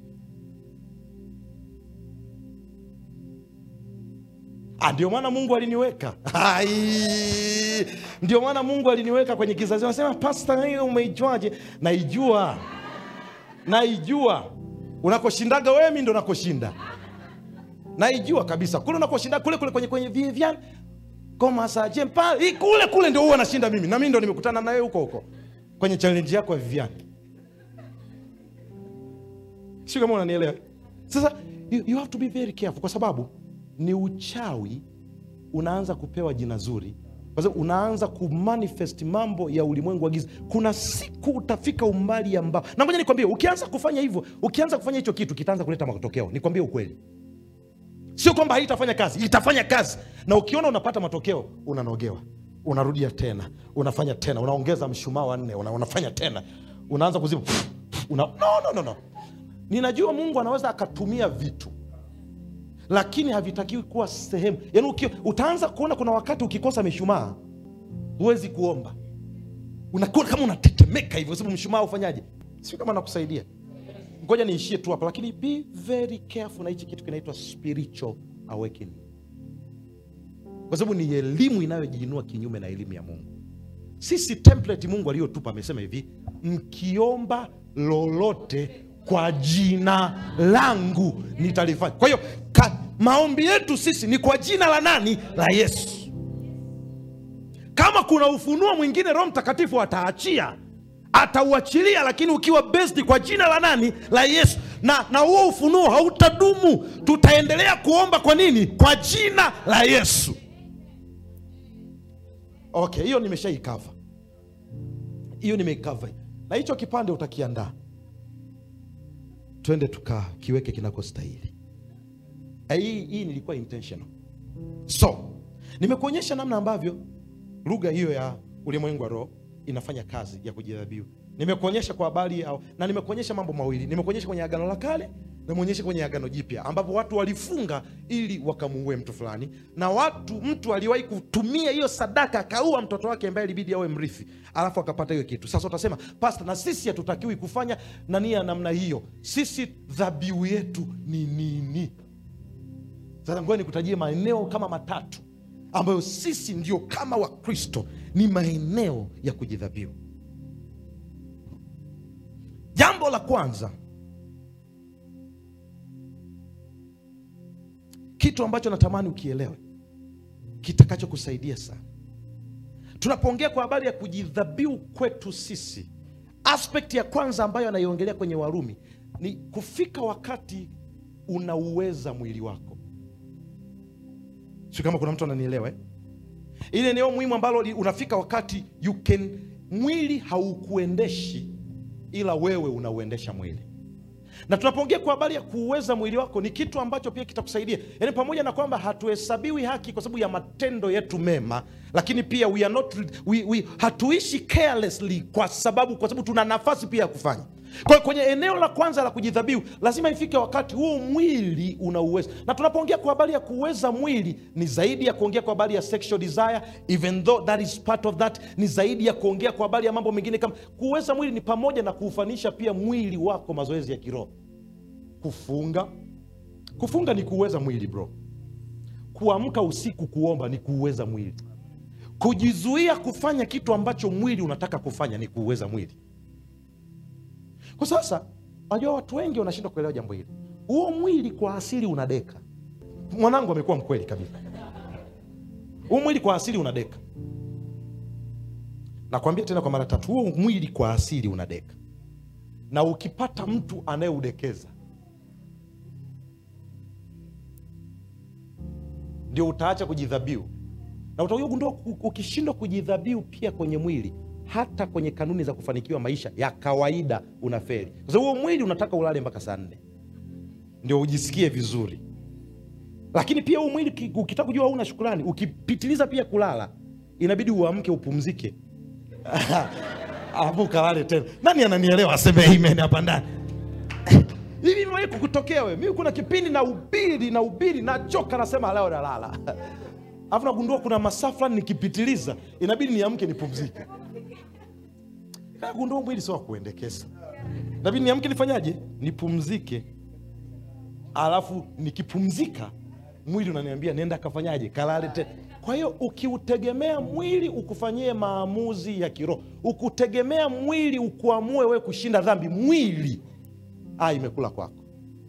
Ah, ndio maana Mungu aliniweka Ai, ndio maana Mungu aliniweka kwenye kizazi. Anasema pasta, hiyo umeijuaje? Naijua, naijua. Unakoshindaga wewe, mimi ndo nakoshinda, naijua kabisa. Kule unakoshinda kule kule kwenye kwenye Vivian Komasaje mpa hii kule kule ndio huwa nashinda mimi, na mimi ndo nimekutana nawe huko huko kwenye challenge yako ya Vivian. Sio kama unanielewa. Sasa you, you have to be very careful, kwa sababu ni uchawi unaanza kupewa jina zuri, kwa sababu unaanza kumanifest mambo ya ulimwengu wa giza. Kuna siku utafika umbali ambao, na ngoja nikwambie, ukianza kufanya hivyo, ukianza kufanya hicho kitu kitaanza kuleta matokeo. Nikwambie ukweli, sio kwamba haitafanya kazi, itafanya kazi, na ukiona unapata matokeo, unanogewa, unarudia tena, unafanya tena, unaongeza mshumaa wa nne, una, unafanya tena, unaanza kuziba una, no, no, no, no. Ninajua Mungu anaweza akatumia vitu lakini havitakiwi kuwa sehemu. Yaani uki, utaanza kuona kuna wakati ukikosa mishumaa huwezi kuomba, unakuwa kama unatetemeka hivyo, kwa sababu mshumaa ufanyaje? Sio kama nakusaidia. Ngoja niishie tu hapa, lakini be very careful na hichi kitu kinaitwa spiritual awakening, kwa sababu ni elimu inayojiinua kinyume na elimu ya Mungu. Sisi template Mungu aliyotupa amesema hivi, mkiomba lolote kwa jina langu nitalifanya. Kwa hiyo ka- maombi yetu sisi ni kwa jina la nani? La Yesu. Kama kuna ufunuo mwingine Roho Mtakatifu ataachia, atauachilia, lakini ukiwa based kwa jina la nani? La Yesu. Na na huo ufunuo hautadumu, tutaendelea kuomba kwa nini? Kwa jina la Yesu. okay hiyo nimeshaikava hiyo nimeikava na hicho kipande utakiandaa twende tukakiweke kinakostahili Eh, hii, hii nilikuwa intentional so nimekuonyesha namna ambavyo lugha hiyo ya ulimwengu wa roho inafanya kazi ya kujidhabihu nimekuonyesha kwa habari ya, na nimekuonyesha mambo mawili nimekuonyesha kwenye agano la kale nimeonyesha kwenye agano jipya ambapo watu walifunga ili wakamuue mtu fulani na watu mtu aliwahi kutumia hiyo sadaka akaua mtoto wake ambaye ilibidi awe mrithi alafu akapata hiyo kitu sasa utasema pasta na sisi hatutakiwi kufanya nani ya namna hiyo sisi dhabihu yetu ni nini sasa ngoja nikutajie maeneo kama matatu ambayo sisi ndio kama wakristo ni maeneo ya kujidhabihu jambo la kwanza kitu ambacho natamani ukielewe kitakachokusaidia sana tunapoongea kwa habari ya kujidhabihu kwetu sisi aspect ya kwanza ambayo anaiongelea kwenye warumi ni kufika wakati unauweza mwili wako sio kama kuna mtu ananielewa eh? ile eneo muhimu ambalo li- unafika wakati you can mwili haukuendeshi ila wewe unauendesha mwili na tunapoongea kwa habari ya kuuweza mwili wako ni kitu ambacho pia kitakusaidia yaani pamoja na kwamba hatuhesabiwi haki kwa sababu ya matendo yetu mema lakini pia we are not, we, we, hatuishi carelessly kwa sababu kwa sababu tuna nafasi pia ya kufanya kwa hiyo kwenye eneo la kwanza la kujidhabihu lazima ifike wakati huo mwili unauweza na tunapoongea kwa habari ya kuweza mwili ni zaidi ya kuongea kwa habari ya sexual desire even though that is part of that ni zaidi ya kuongea kwa habari ya mambo mengine kama kuweza mwili ni pamoja na kuufanisha pia mwili wako mazoezi ya kiroho kufunga kufunga ni kuuweza mwili bro kuamka usiku kuomba ni kuuweza mwili kujizuia kufanya kitu ambacho mwili unataka kufanya ni kuuweza mwili kwa sasa najua watu wengi wanashindwa kuelewa jambo hili huo mwili kwa asili unadeka mwanangu amekuwa mkweli kabisa huu mwili kwa asili unadeka nakwambia tena kwa mara tatu huo mwili kwa asili unadeka na ukipata mtu anayeudekeza ndio utaacha kujidhabiu na utakuja kugundua u- ukishindwa kujidhabiu pia kwenye mwili hata kwenye kanuni za kufanikiwa maisha ya kawaida unaferi kwa sababu huo mwili unataka ulale mpaka saa nne ndio ujisikie vizuri lakini pia huu mwili ki- ukitaka kujua hauna shukrani ukipitiliza pia kulala inabidi uamke upumzike alafu ukalale tena nani ananielewa aseme amen hapa ndani hivi imewahi kukutokea wewe mimi kuna kipindi na ubiri na ubiri nachoka nasema leo nalala alafu nagundua kuna masaa fulani nikipitiliza inabidi niamke nipumzike nagundua mwili sio wa kuendekeza inabidi niamke nifanyaje nipumzike alafu nikipumzika mwili unaniambia nenda kafanyaje kalale tena kwa hiyo ukiutegemea mwili ukufanyie maamuzi ya kiroho ukutegemea mwili ukuamue wewe kushinda dhambi mwili ah, imekula kwako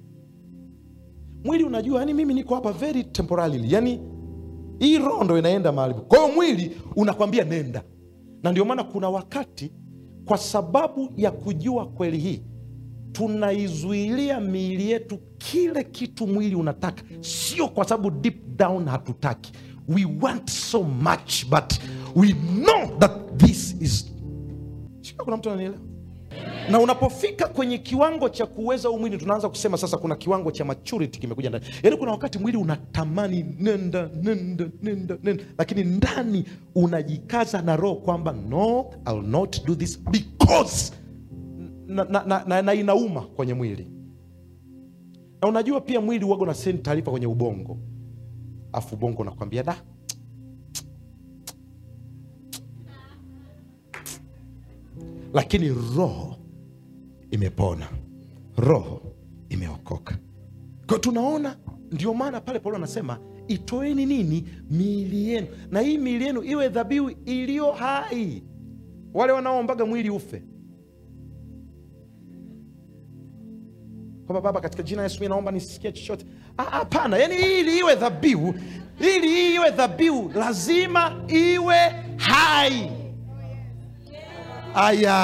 mwili unajua yani mimi niko hapa very temporarily yani hii roho ndo inaenda mahali kwa hiyo mwili unakwambia nenda na ndio maana kuna wakati kwa sababu ya kujua kweli hii tunaizuilia miili yetu kile kitu mwili unataka sio kwa sababu deep down hatutaki we want so much but we know that this is Sio kuna mtu ananielewa na unapofika kwenye kiwango cha kuweza huu mwili tunaanza kusema sasa kuna kiwango cha maturity kimekuja ndani yaani kuna wakati mwili unatamani nenda nenda nenda nenda lakini ndani unajikaza na roho kwamba no I'll not do this because na, na, na, na, na inauma kwenye mwili na unajua pia mwili uwaga na send taarifa kwenye ubongo afu ubongo unakwambia da lakini roho imepona roho imeokoka kwa tunaona ndio maana pale paulo anasema itoeni nini miili yenu na hii miili yenu iwe dhabihu iliyo hai wale wanaoombaga mwili ufe kwamba baba katika jina la yesu mi naomba nisikie chochote Ah, hapana yani ili iwe dhabihu ili iwe dhabihu lazima iwe hai aya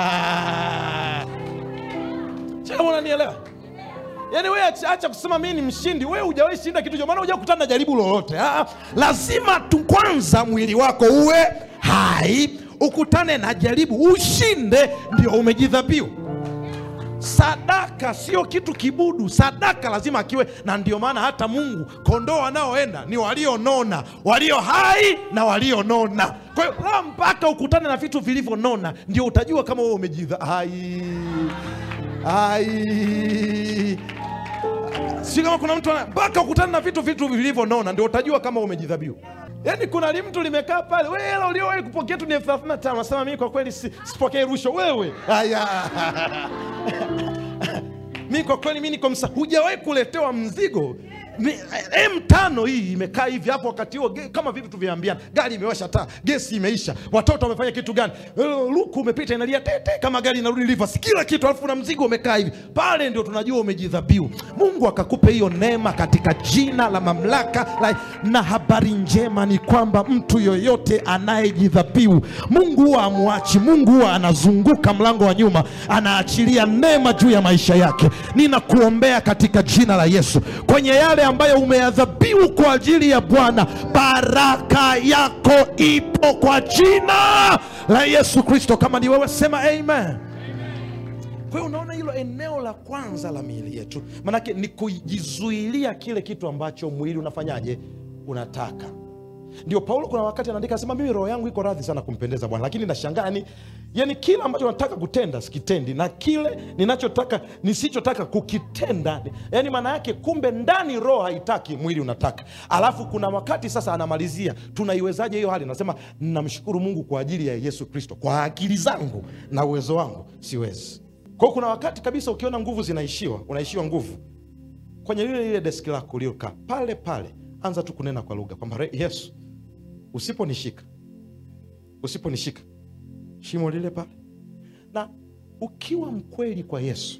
chama unanielewa yaani we acha acha kusema mii ni mshindi we hujawahi shinda kitu cho maana huja kutana na jaribu lolote ah, lazima tu kwanza mwili wako uwe hai ukutane na jaribu ushinde ndio umejidhabiu sadaka sio kitu kibudu sadaka lazima akiwe na ndio maana hata mungu kondoo wanaoenda ni walionona walio hai na walionona kwa hiyo la mpaka ukutane na vitu vilivyonona ndio utajua kama wewe umejidha hai hai si kama kuna mtu ana- mpaka ukutane na vitu vitu vilivyonona ndio utajua kama umejidhabiu yaani kuna li mtu limekaa pale wewe hela uliowahi kupokea tu ni elfu thelathini na tano nasema mimi kwa kweli si- sipokee rushwa wewe haya mi kwa kweli mi niko msa hujawahi kuletewa mzigo Mi- m tano hii imekaa hivi hapo wakati huo ge- kama vipi tuviambiana gari imewasha taa gesi imeisha watoto wamefanya kitu gani Eh, luku umepita inalia tete kama gari inarudi rivers kila kitu alafu na mzigo umekaa hivi pale ndio tunajua umejidhabiu mungu akakupe hiyo neema katika jina la mamlaka la, na habari njema ni kwamba mtu yoyote anayejidhabiu mungu huwa amwachi mungu huwa anazunguka mlango wa nyuma anaachilia neema juu ya maisha yake ninakuombea katika jina la yesu kwenye yale ambayo umeyadhabiu kwa ajili ya bwana baraka yako ipo kwa jina la yesu kristo kama ni wewe sema amen kwa hiyo unaona hilo eneo la kwanza la miili yetu manake ni kujizuilia kile kitu ambacho mwili unafanyaje unataka ndio paulo kuna wakati anaandika asema mimi roho yangu iko radhi sana kumpendeza bwana lakini nashangaa yani, yani kile ambacho nataka kutenda sikitendi na kile ninachotaka nisichotaka kukitenda yani maana yake kumbe ndani roho haitaki mwili unataka alafu kuna wakati sasa anamalizia tunaiwezaje hiyo hali anasema namshukuru mungu kwa ajili ya yesu kristo kwa akili zangu na uwezo wangu siwezi kwao kuna wakati kabisa ukiona nguvu zinaishiwa unaishiwa nguvu kwenye lile lile deski lako uliokaa pale pale anza tu kunena kwa lugha kwamba "Re- yesu usiponishika usiponishika shimo lile pale na ukiwa mkweli kwa yesu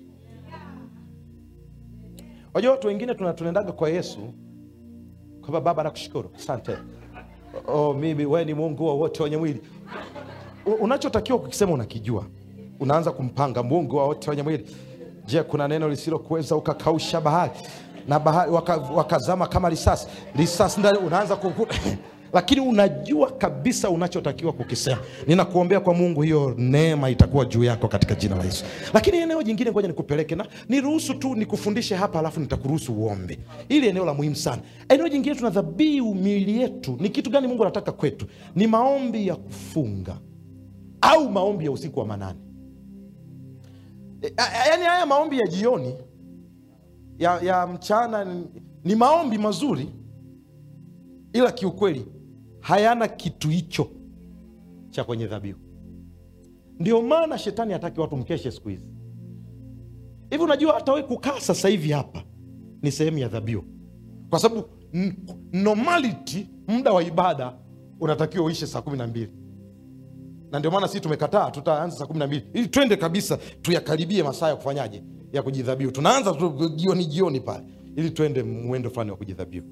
wajua watu wengine tuna- tunaendaga kwa yesu kwamba baba nakushukuru asante oh, mimi we ni mungu wa wote wenye mwili U- unachotakiwa kukisema unakijua unaanza kumpanga mungu wa wote wenye mwili je kuna neno lisilokuweza ukakausha bahari na bahari waka, wakazama kama risasi risasi ndani unaanza kuku lakini unajua kabisa unachotakiwa kukisema ninakuombea kwa mungu hiyo neema itakuwa juu yako katika jina la yesu lakini eneo jingine ngoja nikupeleke na niruhusu tu nikufundishe hapa alafu nitakuruhusu uombe ili eneo la muhimu sana eneo jingine tuna dhabihu miili yetu ni kitu gani mungu anataka kwetu ni maombi ya kufunga au maombi ya usiku wa manane E, a- a- yaani haya maombi ya jioni ya, ya mchana ni, ni maombi mazuri ila kiukweli hayana kitu hicho cha kwenye dhabihu ndio maana shetani hataki watu mkeshe siku hizi hivi unajua hata we kukaa sasa hivi hapa ni sehemu ya dhabihu kwa sababu n- normality muda wa ibada unatakiwa uishe saa kumi na mbili na ndio maana sisi tumekataa tutaanza saa kumi na mbili ili twende kabisa tuyakaribie masaa ya kufanyaje ya kujidhabihu tunaanza tu jioni jioni pale ili twende mwendo fulani wa kujidhabihu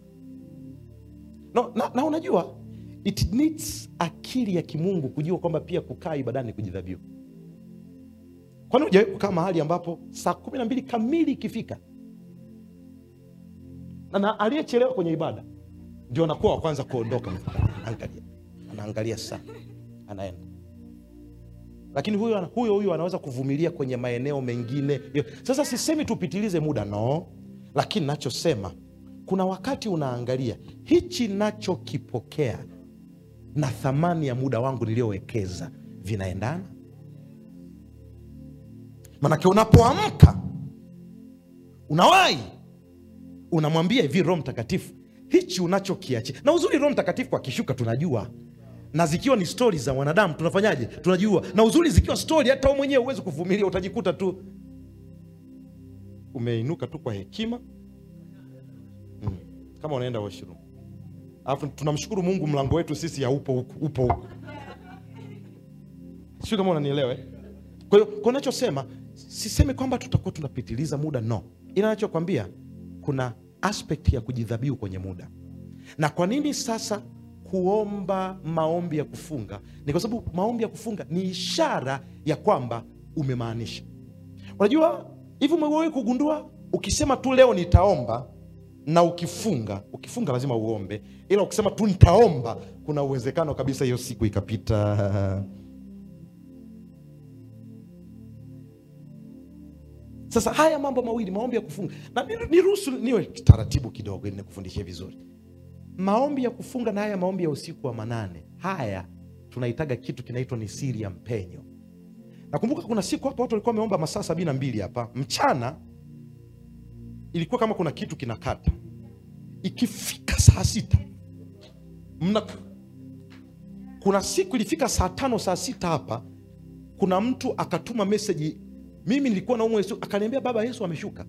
no, na, na unajua it needs akili ya kimungu kujua kwamba pia kukaa ibadani ni kujidhabihu kwani ujawai kukaa mahali ambapo saa kumi na mbili kamili ikifika na, na aliyechelewa kwenye ibada ndio anakuwa wa kwanza kuondoka anaangalia anaangalia saa anaenda lakini huyo huyo huyo anaweza kuvumilia kwenye maeneo mengine Yo- sasa sisemi tupitilize muda no lakini nachosema kuna wakati unaangalia hichi nachokipokea na thamani ya muda wangu niliyowekeza vinaendana manake unapoamka unawahi unamwambia hivi roho mtakatifu hichi unachokiachia na uzuri roho mtakatifu akishuka tunajua na zikiwa ni stori za wanadamu tunafanyaje tunajua na uzuri zikiwa stori hata wewe mwenyewe huwezi kuvumilia utajikuta tu umeinuka tu kwa hekima mm. kama unaenda washroom alafu tunamshukuru mungu mlango wetu sisi ya upo huku upo huku sio kama unanielewa eh? kwa hiyo kwa nachosema sisemi kwamba tutakuwa tunapitiliza muda no ila nachokwambia kuna aspect ya kujidhabihu kwenye muda na kwa nini sasa kuomba maombi ya kufunga ni kwa sababu maombi ya kufunga ni ishara ya kwamba umemaanisha unajua hivi umewahi kugundua ukisema tu leo nitaomba na ukifunga ukifunga lazima uombe ila ukisema tu nitaomba kuna uwezekano kabisa hiyo siku ikapita sasa haya mambo mawili maombi ya kufunga na ni- niruhusu niwe taratibu kidogo ili nikufundishie vizuri maombi ya kufunga na haya maombi ya usiku wa manane haya tunahitaga kitu kinaitwa ni siri ya mpenyo nakumbuka kuna siku hapa watu walikuwa wameomba masaa sabini na mbili hapa mchana ilikuwa kama kuna kitu kinakata ikifika saa sita mna kuna siku ilifika saa tano saa sita hapa kuna mtu akatuma meseji mimi nilikuwa naumwa Yesu akaniambia baba yesu ameshuka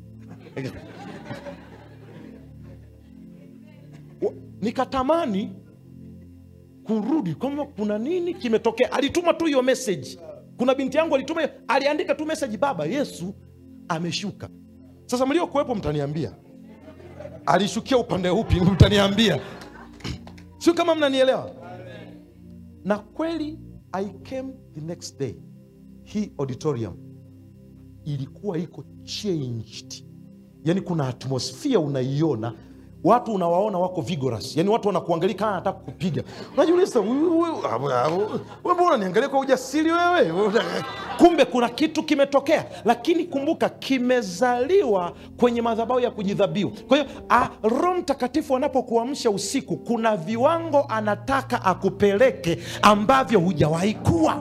Wa- nikatamani kurudi kama kuna nini kimetokea alituma tu hiyo message kuna binti yangu alituma hiyo- aliandika tu message baba yesu ameshuka sasa mliokuwepo mtaniambia alishukia upande upi mtaniambia sio kama mnanielewa na kweli i came the next day hii auditorium ilikuwa iko changed yani kuna atmosphere unaiona watu unawaona wako vigorous yani watu wanakuangalia kama anataka kupiga unajiuliza "Huyu- huyu- wewe mbona unaniangalia kwa ujasiri wewe kumbe kuna kitu kimetokea lakini kumbuka kimezaliwa kwenye madhabahu ya kujidhabihu kwa hiyo ah, roho mtakatifu anapokuamsha usiku kuna viwango anataka akupeleke ambavyo hujawahi kuwa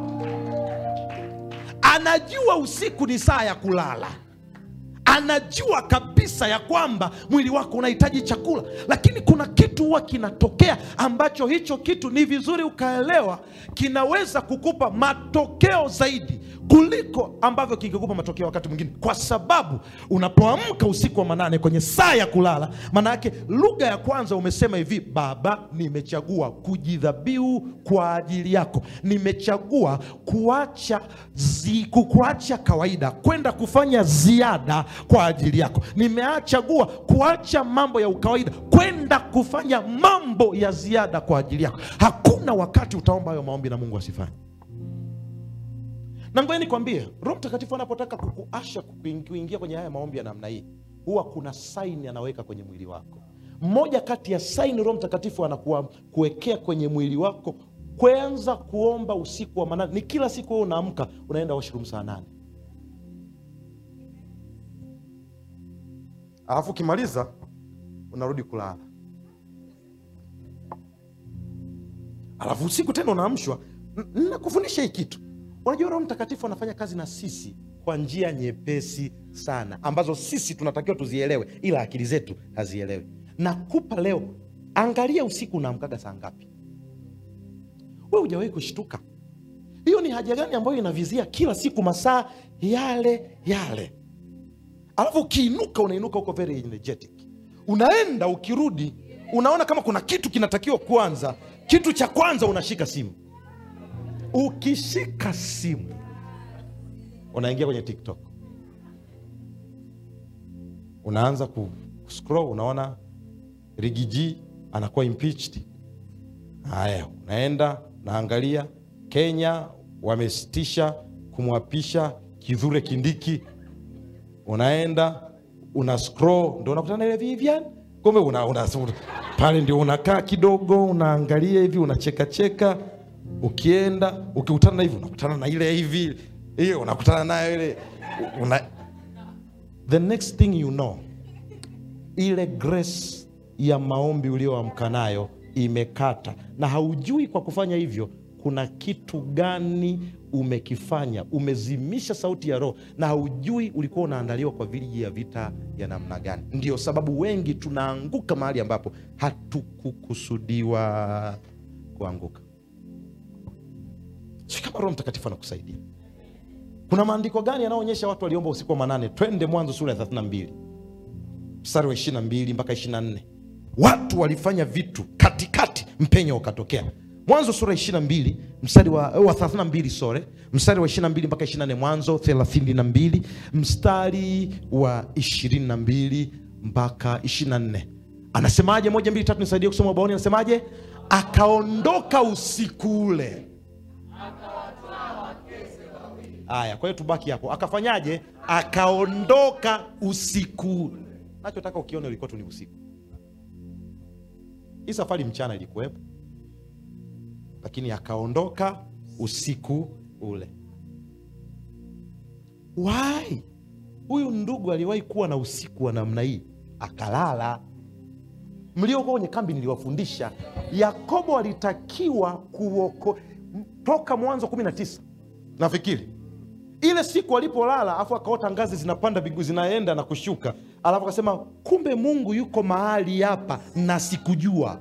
anajua usiku ni saa ya kulala anajua kabisa ya kwamba mwili wako unahitaji chakula lakini kuna kitu huwa kinatokea ambacho hicho kitu ni vizuri ukaelewa kinaweza kukupa matokeo zaidi kuliko ambavyo kingekupa matokeo wakati mwingine kwa sababu unapoamka usiku wa manane kwenye saa ya kulala maana yake lugha ya kwanza umesema hivi baba nimechagua kujidhabihu kwa ajili yako nimechagua kuacha zi, kuacha kawaida kwenda kufanya ziada kwa ajili yako nimeachagua kuacha mambo ya ukawaida kwenda kufanya mambo ya ziada kwa ajili yako hakuna wakati utaomba hayo maombi na mungu asifanye na ngoja nikwambie roho mtakatifu anapotaka kukuasha kukuing- kuingia kwenye haya maombi ya namna hii huwa kuna saini anaweka kwenye mwili wako mmoja kati ya saini roho mtakatifu anakuwa kuwekea kwenye mwili wako kwanza kuomba usiku wa manane ni kila siku wewe unaamka unaenda washroom saa nane alafu ukimaliza unarudi kulala alafu usiku tena unaamshwa N- nakufundisha hii kitu unajua roho mtakatifu anafanya kazi na sisi kwa njia nyepesi sana ambazo sisi tunatakiwa tuzielewe ila akili zetu hazielewi nakupa leo angalia usiku unaamkaga saa ngapi we hujawahi kushtuka hiyo ni haja gani ambayo inavizia kila siku masaa yale yale alafu ukiinuka unainuka huko very energetic unaenda ukirudi unaona kama kuna kitu kinatakiwa kwanza kitu cha kwanza unashika simu ukishika simu unaingia kwenye tiktok unaanza ku scroll unaona rigiji anakuwa impeached haya unaenda naangalia kenya wamesitisha kumwapisha kidhure kindiki unaenda una scroll ndo unakutana ile Vivian kumbe una, una, pale ndio unakaa kidogo unaangalia hivi unachekacheka ukienda ukikutana na hivi unakutana na ile hivi hiyo unakutana nayo ile una... the next thing you know ile grace ya maombi ulioamka nayo imekata na haujui kwa kufanya hivyo kuna kitu gani umekifanya umezimisha sauti ya roho na haujui ulikuwa unaandaliwa kwa viji ya vita ya namna gani ndio sababu wengi tunaanguka mahali ambapo hatukukusudiwa kuanguka si kama roho mtakatifu anakusaidia kuna maandiko gani yanayoonyesha watu waliomba usiku wa manane twende mwanzo sura ya 32 mstari wa 22 mpaka 24 watu walifanya vitu katikati mpenyo ukatokea mwanzo sura 22 mstari wa, wa 32 sore mstari wa 22 mpaka 24 mwanzo 32 mstari wa 22 mpaka 24 anasemaje moja mbili tatu nisaidie kusoma ubaoni anasemaje akaondoka usiku ule haya kwa hiyo tubaki hapo akafanyaje akaondoka usiku nachotaka ukione ulikuwa tu ni usiku hii safari mchana ilikuwepo lakini akaondoka usiku ule why huyu ndugu aliwahi kuwa na usiku wa namna hii akalala mliokuwa kwenye kambi niliwafundisha yakobo alitakiwa kuoko toka mwanzo 19 nafikiri ile siku alipolala afu akaota ngazi zinapanda bigu zinaenda na kushuka alafu akasema kumbe mungu yuko mahali hapa na sikujua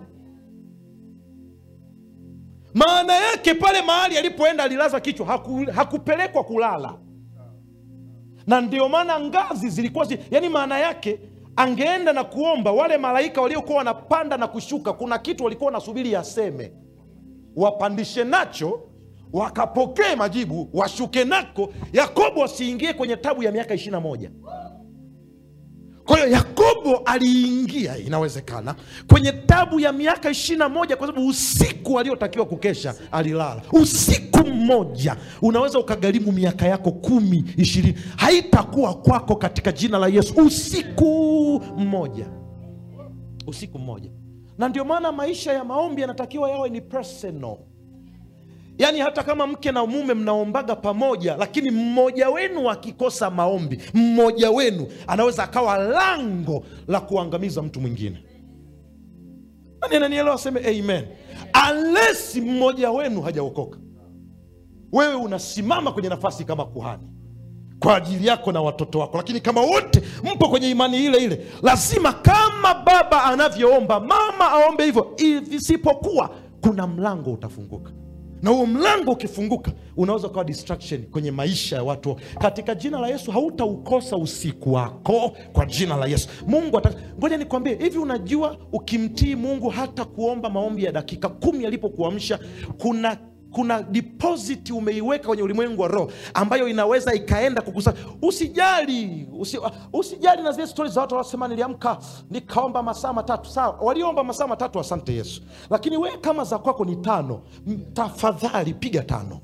maana yake pale mahali alipoenda alilaza kichwa haku, hakupelekwa kulala na ndio maana ngazi zilikuwa zi, yani maana yake angeenda na kuomba wale malaika waliokuwa wanapanda na kushuka kuna kitu walikuwa wanasubiri aseme wapandishe nacho wakapokee majibu washuke nako yakobo asiingie kwenye tabu ya miaka ishirina moja kwa hiyo yakobo aliingia inawezekana kwenye tabu ya miaka ishirina moja kwa sababu usiku aliotakiwa kukesha alilala usiku mmoja unaweza ukagharimu miaka yako kumi ishirini haitakuwa kwako katika jina la yesu usiku mmoja usiku mmoja na ndio maana maisha ya maombi yanatakiwa yawe ni personal yaani hata kama mke na mume mnaombaga pamoja lakini mmoja wenu akikosa maombi mmoja wenu anaweza akawa lango la kuangamiza mtu mwingine nani ananielewa aseme amen unless mmoja wenu hajaokoka wewe unasimama kwenye nafasi kama kuhani kwa ajili yako na watoto wako lakini kama wote mpo kwenye imani ile ile lazima kama baba anavyoomba mama aombe hivyo isipokuwa kuna mlango utafunguka na huo mlango ukifunguka unaweza ukawa distraction kwenye maisha ya watu katika jina la yesu hautaukosa usiku wako kwa jina la yesu mungu ata ngoja nikwambie hivi unajua ukimtii mungu hata kuomba maombi ya dakika kumi alipokuamsha kuna kuna deposit umeiweka kwenye ulimwengu wa roho ambayo inaweza ikaenda kukusa usijali usi, usijali na zile stori za watu wanasema niliamka nikaomba masaa matatu sawa walioomba masaa matatu asante yesu lakini wewe kama za kwako ni tano m- tafadhali piga tano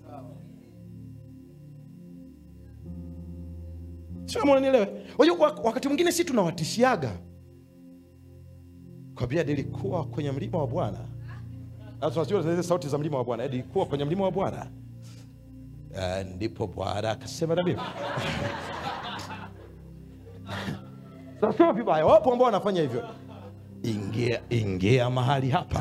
sio mnanielewe wajua wakati mwingine si tunawatishiaga kwambia nilikuwa kwenye mlima wa bwana na tunajua zile sauti za mlima wa bwana ilikuwa kwenye mlima wa bwana uh, ndipo bwana akasema na mimi sasema vibaya wapo ambao wanafanya hivyo ingia ingia mahali hapa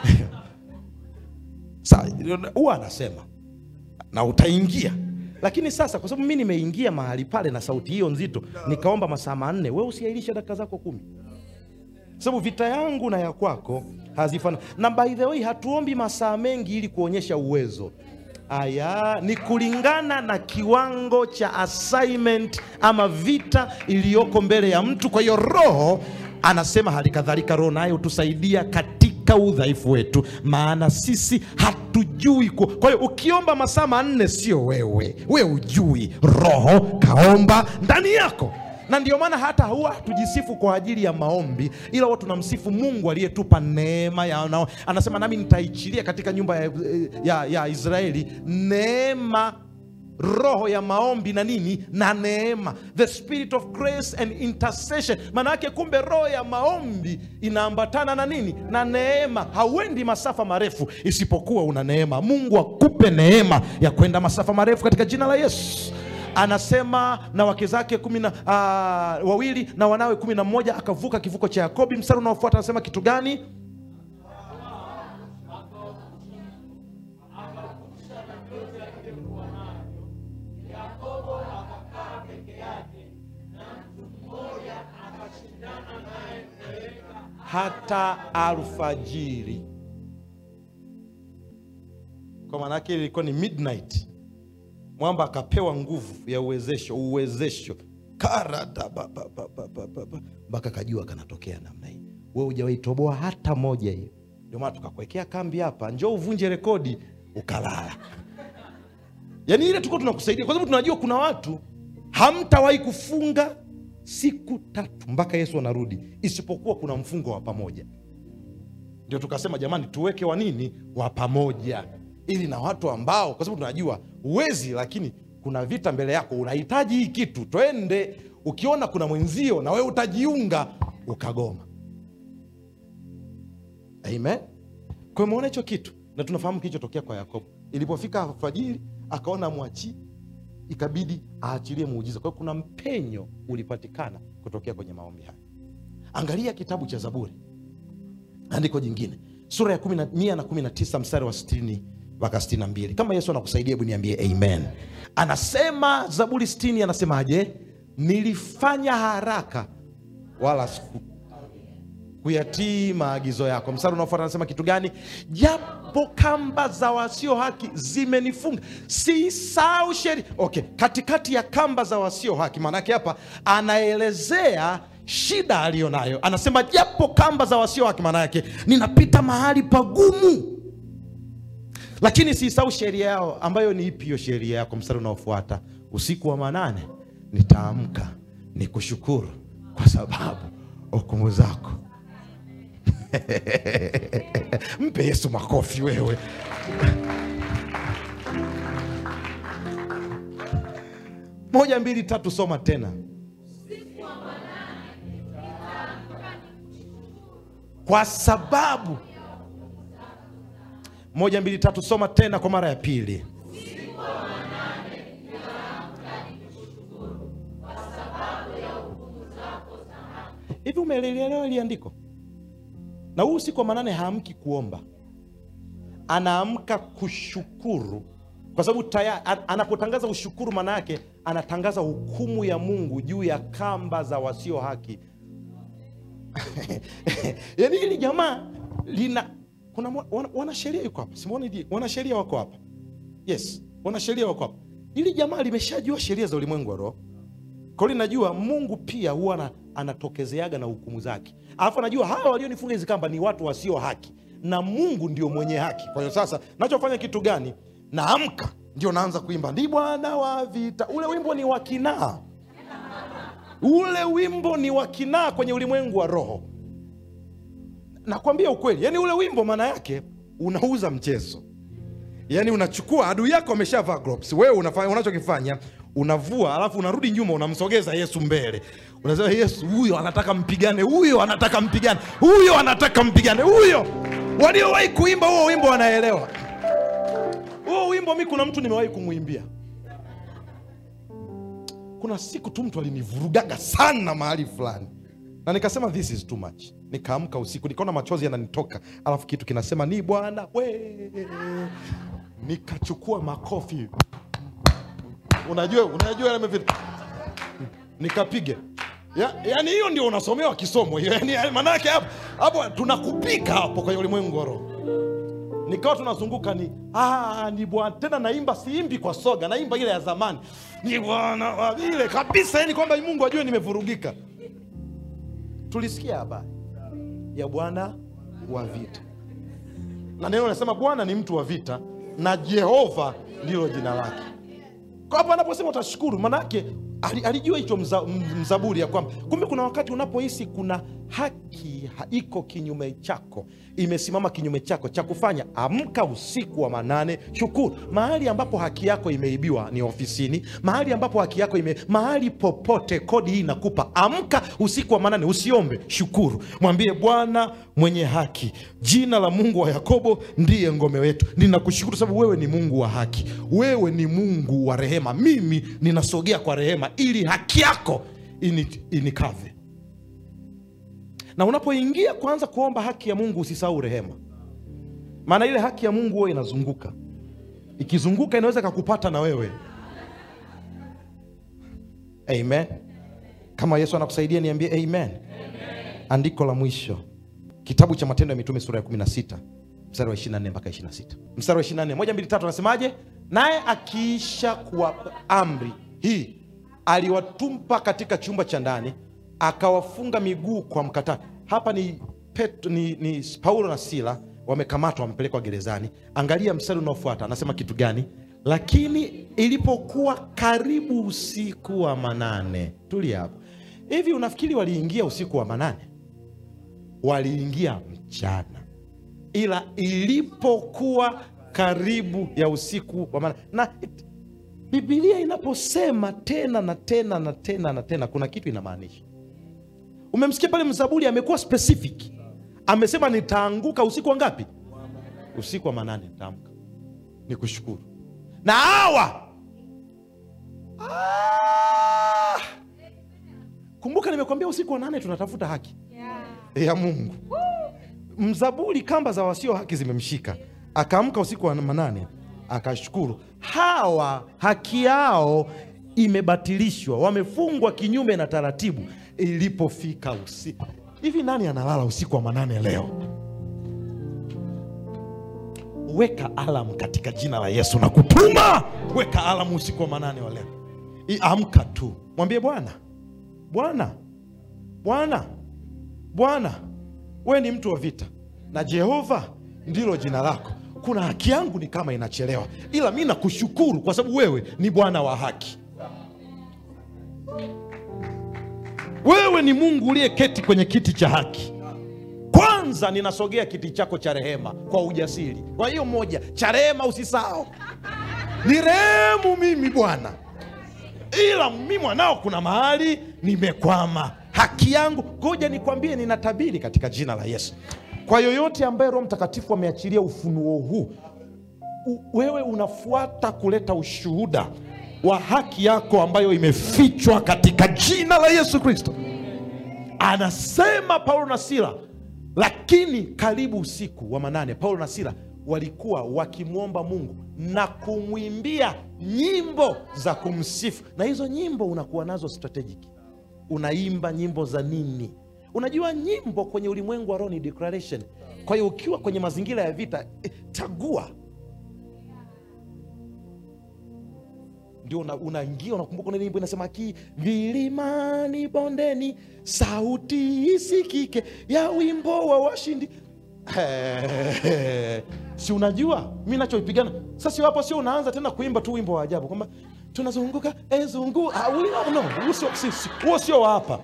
sa huwa anasema na utaingia lakini sasa kwa sababu mi nimeingia mahali pale na sauti hiyo nzito nikaomba masaa manne we usiailisha dakika zako kumi sababu vita yangu na ya kwako hazifana na by the way hatuombi masaa mengi ili kuonyesha uwezo aya ni kulingana na kiwango cha assignment ama vita iliyoko mbele ya mtu kwa hiyo roho anasema hali kadhalika roho naye hutusaidia katika udhaifu wetu maana sisi hatujui ku... kwa hiyo ukiomba masaa manne sio wewe we ujui roho kaomba ndani yako na ndio maana hata huwa tujisifu kwa ajili ya maombi ila huwa tunamsifu mungu aliyetupa neema ya na, anasema nami nitaichilia katika nyumba ya, ya, ya israeli neema roho ya maombi na nini na neema the spirit of grace and intercession maana yake kumbe roho ya maombi inaambatana na nini na neema hauendi masafa marefu isipokuwa una neema mungu akupe neema ya kwenda masafa marefu katika jina la yesu anasema na wake zake kumi na uh, wawili na wanawe kumi na mmoja akavuka kivuko cha yakobi mstari unaofuata anasema kitu gani hata alfajiri kwa maanake ilikuwa ni midnight mwamba akapewa nguvu ya uwezesho uwezesho karada mpaka kajua kanatokea namna hii we hujawaitoboa hata moja hiyo ndio maana tukakuwekea kambi hapa njoo uvunje rekodi ukalala yaani ile tuko tunakusaidia kwa sababu tunajua kuna watu hamtawahi kufunga siku tatu mpaka yesu anarudi isipokuwa kuna mfungo wa pamoja ndio tukasema jamani tuweke wa nini wa pamoja ili na watu ambao kwa sababu tunajua uwezi lakini kuna vita mbele yako unahitaji hii kitu twende ukiona kuna mwenzio na wewe utajiunga ukagoma amen kwa hiyo umeona hicho kitu na tunafahamu kilichotokea kwa yakobo ilipofika alfajiri akaona mwachii ikabidi aachilie muujiza kwa hiyo kuna mpenyo ulipatikana kutokea kwenye maombi haya angalia kitabu cha zaburi andiko jingine sura ya 10 mia na kumi na tisa mstari wa sitini mpaka sitini na mbili kama yesu anakusaidia hebu niambie amen anasema zaburi sitini anasemaje nilifanya haraka wala siku kuyatii maagizo yako mstari unaofuata anasema kitu gani japo kamba za wasio haki zimenifunga siisau sheria okay katikati ya kamba za wasio haki maanake hapa anaelezea shida aliyo nayo anasema japo kamba za wasio haki maana yake ninapita mahali pagumu lakini siisau sheria yao ambayo ni ipi hiyo sheria yako mstari unaofuata usiku wa manane nitaamka ni kushukuru kwa sababu hukumu zako mpe yesu makofi wewe moja mbili tatu soma tena kwa sababu moja mbili tatu soma tena kwa mara ya pili hivi umeelewa ili andiko na huu usiku wa manane haamki kuomba anaamka kushukuru kwa sababu taya- a- anapotangaza ushukuru maana yake anatangaza hukumu ya mungu juu ya kamba za wasio haki yaani hili jamaa lina kuna mwa- wana- wanasheria yuko hapa simoni wanasheria wako hapa yes wanasheria wako hapa hili jamaa limeshajua sheria za ulimwengu wa roho kwa hiyo linajua mungu pia huwa ana- anatokezeaga na hukumu zake alafu anajua hawa walionifunga hizi kamba ni watu wasio haki na mungu ndio mwenye haki kwa hiyo sasa nachofanya kitu gani naamka ndio naanza kuimba ndi bwana wa vita ule wimbo ni wa kinaa ule wimbo ni wa kinaa kwenye ulimwengu wa roho nakwambia ukweli yani ule wimbo maana yake unauza mchezo yaani unachukua adui yako ameshavaa gloves wewe unafanya unachokifanya unavua alafu unarudi nyuma unamsogeza yesu mbele unasema yesu huyo anataka mpigane huyo anataka mpigane huyo anataka mpigane huyo waliowahi kuimba huo wimbo wanaelewa huo wimbo mi kuna mtu nimewahi kumwimbia kuna siku tu mtu alinivurugaga sana mahali fulani na nikasema this is too much nikaamka usiku nikaona machozi yananitoka alafu kitu kinasema ni bwana we nikachukua makofi unajua unajua yale vitu nikapiga ya, yani hiyo ndio unasomewa kisomo hiyo yani maanake hapo hapo tunakupika hapo kwenye ulimwengu wa roho nikawa tunazunguka ni ah, ni bwana tena naimba siimbi kwa soga naimba ile ya zamani ni bwana wa ile kabisa yani kwamba mungu ajue nimevurugika tulisikia habari ya bwana wa vita na neno nasema bwana ni mtu wa vita na jehova ndilo jina lake kwa hapo anaposema utashukuru manake ali- alijua hicho mza, m- mzaburi ya kwamba kumbe kuna wakati unapohisi kuna haki ha- iko kinyume chako imesimama kinyume chako cha kufanya amka usiku wa manane shukuru mahali ambapo haki yako imeibiwa ni ofisini mahali ambapo haki yako ime mahali popote kodi hii inakupa amka usiku wa manane usiombe shukuru mwambie bwana mwenye haki jina la mungu wa yakobo ndiye ngome wetu ninakushukuru sababu wewe ni mungu wa haki wewe ni mungu wa rehema mimi ninasogea kwa rehema ili haki yako ini, inikave na unapoingia kuanza kuomba haki ya mungu usisahau rehema maana ile haki ya mungu huwa inazunguka ikizunguka inaweza kakupata na wewe amen kama yesu anakusaidia niambie amen, amen. andiko la mwisho kitabu cha matendo ya mitume sura ya 16 mstari wa 24 mpaka 26 mstari wa 24 moja mbili tatu anasemaje naye akiisha kuwapa amri hii aliwatumpa katika chumba cha ndani akawafunga miguu kwa mkatani hapa ni, Pet, ni, ni paulo na sila wamekamatwa wamepelekwa gerezani angalia mstari unaofuata anasema kitu gani lakini ilipokuwa karibu usiku wa manane tulia hapo hivi unafikiri waliingia usiku wa manane waliingia mchana ila ilipokuwa karibu ya usiku wa manane na it- bibilia inaposema tena na tena na tena na tena kuna kitu inamaanisha umemsikia pale mzaburi amekuwa specific amesema nitaanguka usiku wa ngapi usiku wa manane nitaamka nikushukuru na hawa ah! kumbuka nimekwambia usiku wa nane tunatafuta haki ya mungu mzaburi kamba za wasio haki zimemshika akaamka usiku wa manane akashukuru hawa haki yao imebatilishwa wamefungwa kinyume na taratibu ilipofika usiku hivi nani analala usiku wa manane leo weka alamu katika jina la yesu na kutuma weka alamu usiku wa manane wa leo I- amka tu mwambie bwana bwana bwana bwana wewe ni mtu wa vita na jehova ndilo jina lako kuna haki yangu ni kama inachelewa ila mi nakushukuru kwa sababu wewe ni bwana wa haki wewe ni mungu uliyeketi kwenye kiti cha haki kwanza ninasogea kiti chako cha rehema kwa ujasiri kwa hiyo moja cha rehema usisahau ni rehemu mimi bwana ila mi mwanao kuna mahali nimekwama haki yangu ngoja nikwambie ninatabiri katika jina la yesu kwa yoyote ambaye roho mtakatifu ameachilia ufunuo huu u- wewe unafuata kuleta ushuhuda wa haki yako ambayo imefichwa katika jina la yesu kristo anasema paulo na sila lakini karibu usiku wa manane paulo na sila walikuwa wakimwomba mungu na kumwimbia nyimbo za kumsifu na hizo nyimbo unakuwa nazo strategic unaimba nyimbo za nini unajua nyimbo kwenye ulimwengu wa roho ni declaration kwa hiyo ukiwa kwenye mazingira ya vita eh, chagua ndio una- unaingia unakumbuka una nyimbo inasema ki vilimani bondeni sauti isikike ya wimbo wa washindi He, si unajua mi nachoipigana sasa hapo sio unaanza tena kuimba tu wimbo wa ajabu kwamba tunazunguka ezungu ah, uli- no, huo sio- si- si- huo sio wa hapa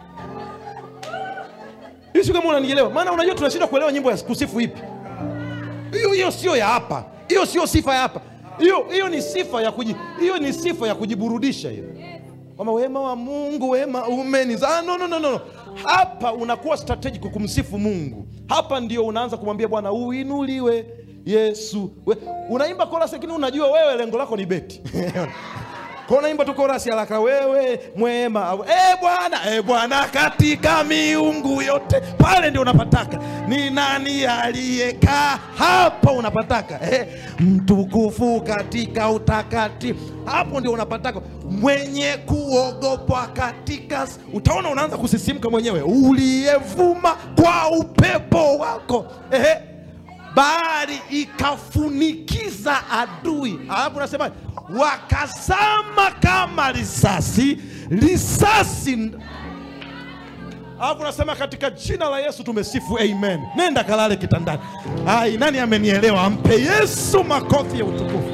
hiyo si kama unanielewa maana unajua tunashindwa kuelewa nyimbo ya kusifu ipi hiyo hiyo sio ya hapa hiyo sio sifa ya hapa hiyo hiyo ni sifa ya kuji, hiyo ni sifa ya kujiburudisha hiyo kwamba wema wa mungu wema umenizaa no, no, no, no. hapa unakuwa strategic kumsifu mungu hapa ndio unaanza kumwambia bwana uinuliwe yesu We, unaimba korasi lakini unajua wewe lengo lako ni beti Kwa unaimba tu korasi haraka wewe mwema e bwana e bwana katika miungu yote pale ndio unapataka ni nani aliyekaa hapa unapataka eh, mtukufu katika utakatifu hapo ndio unapataka mwenye kuogopwa katika utaona unaanza kusisimka mwenyewe uliyevuma kwa upepo wako eh, bahari ikafunikiza adui alafu nasema wakazama kama risasi risasi nd- alafu nasema katika jina la yesu tumesifu amen nenda kalale kitandani ai nani amenielewa ampe yesu makofi ya utukufu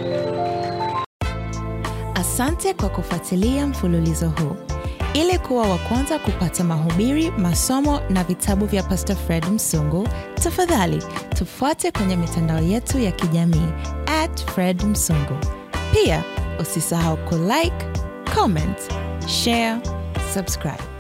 Asante kwa kufuatilia mfululizo huu. Ili kuwa wa kwanza kupata mahubiri, masomo na vitabu vya Pastor Fred Msungu, tafadhali tufuate kwenye mitandao yetu ya kijamii at Fred Msungu. Pia usisahau kulike, comment, share, subscribe.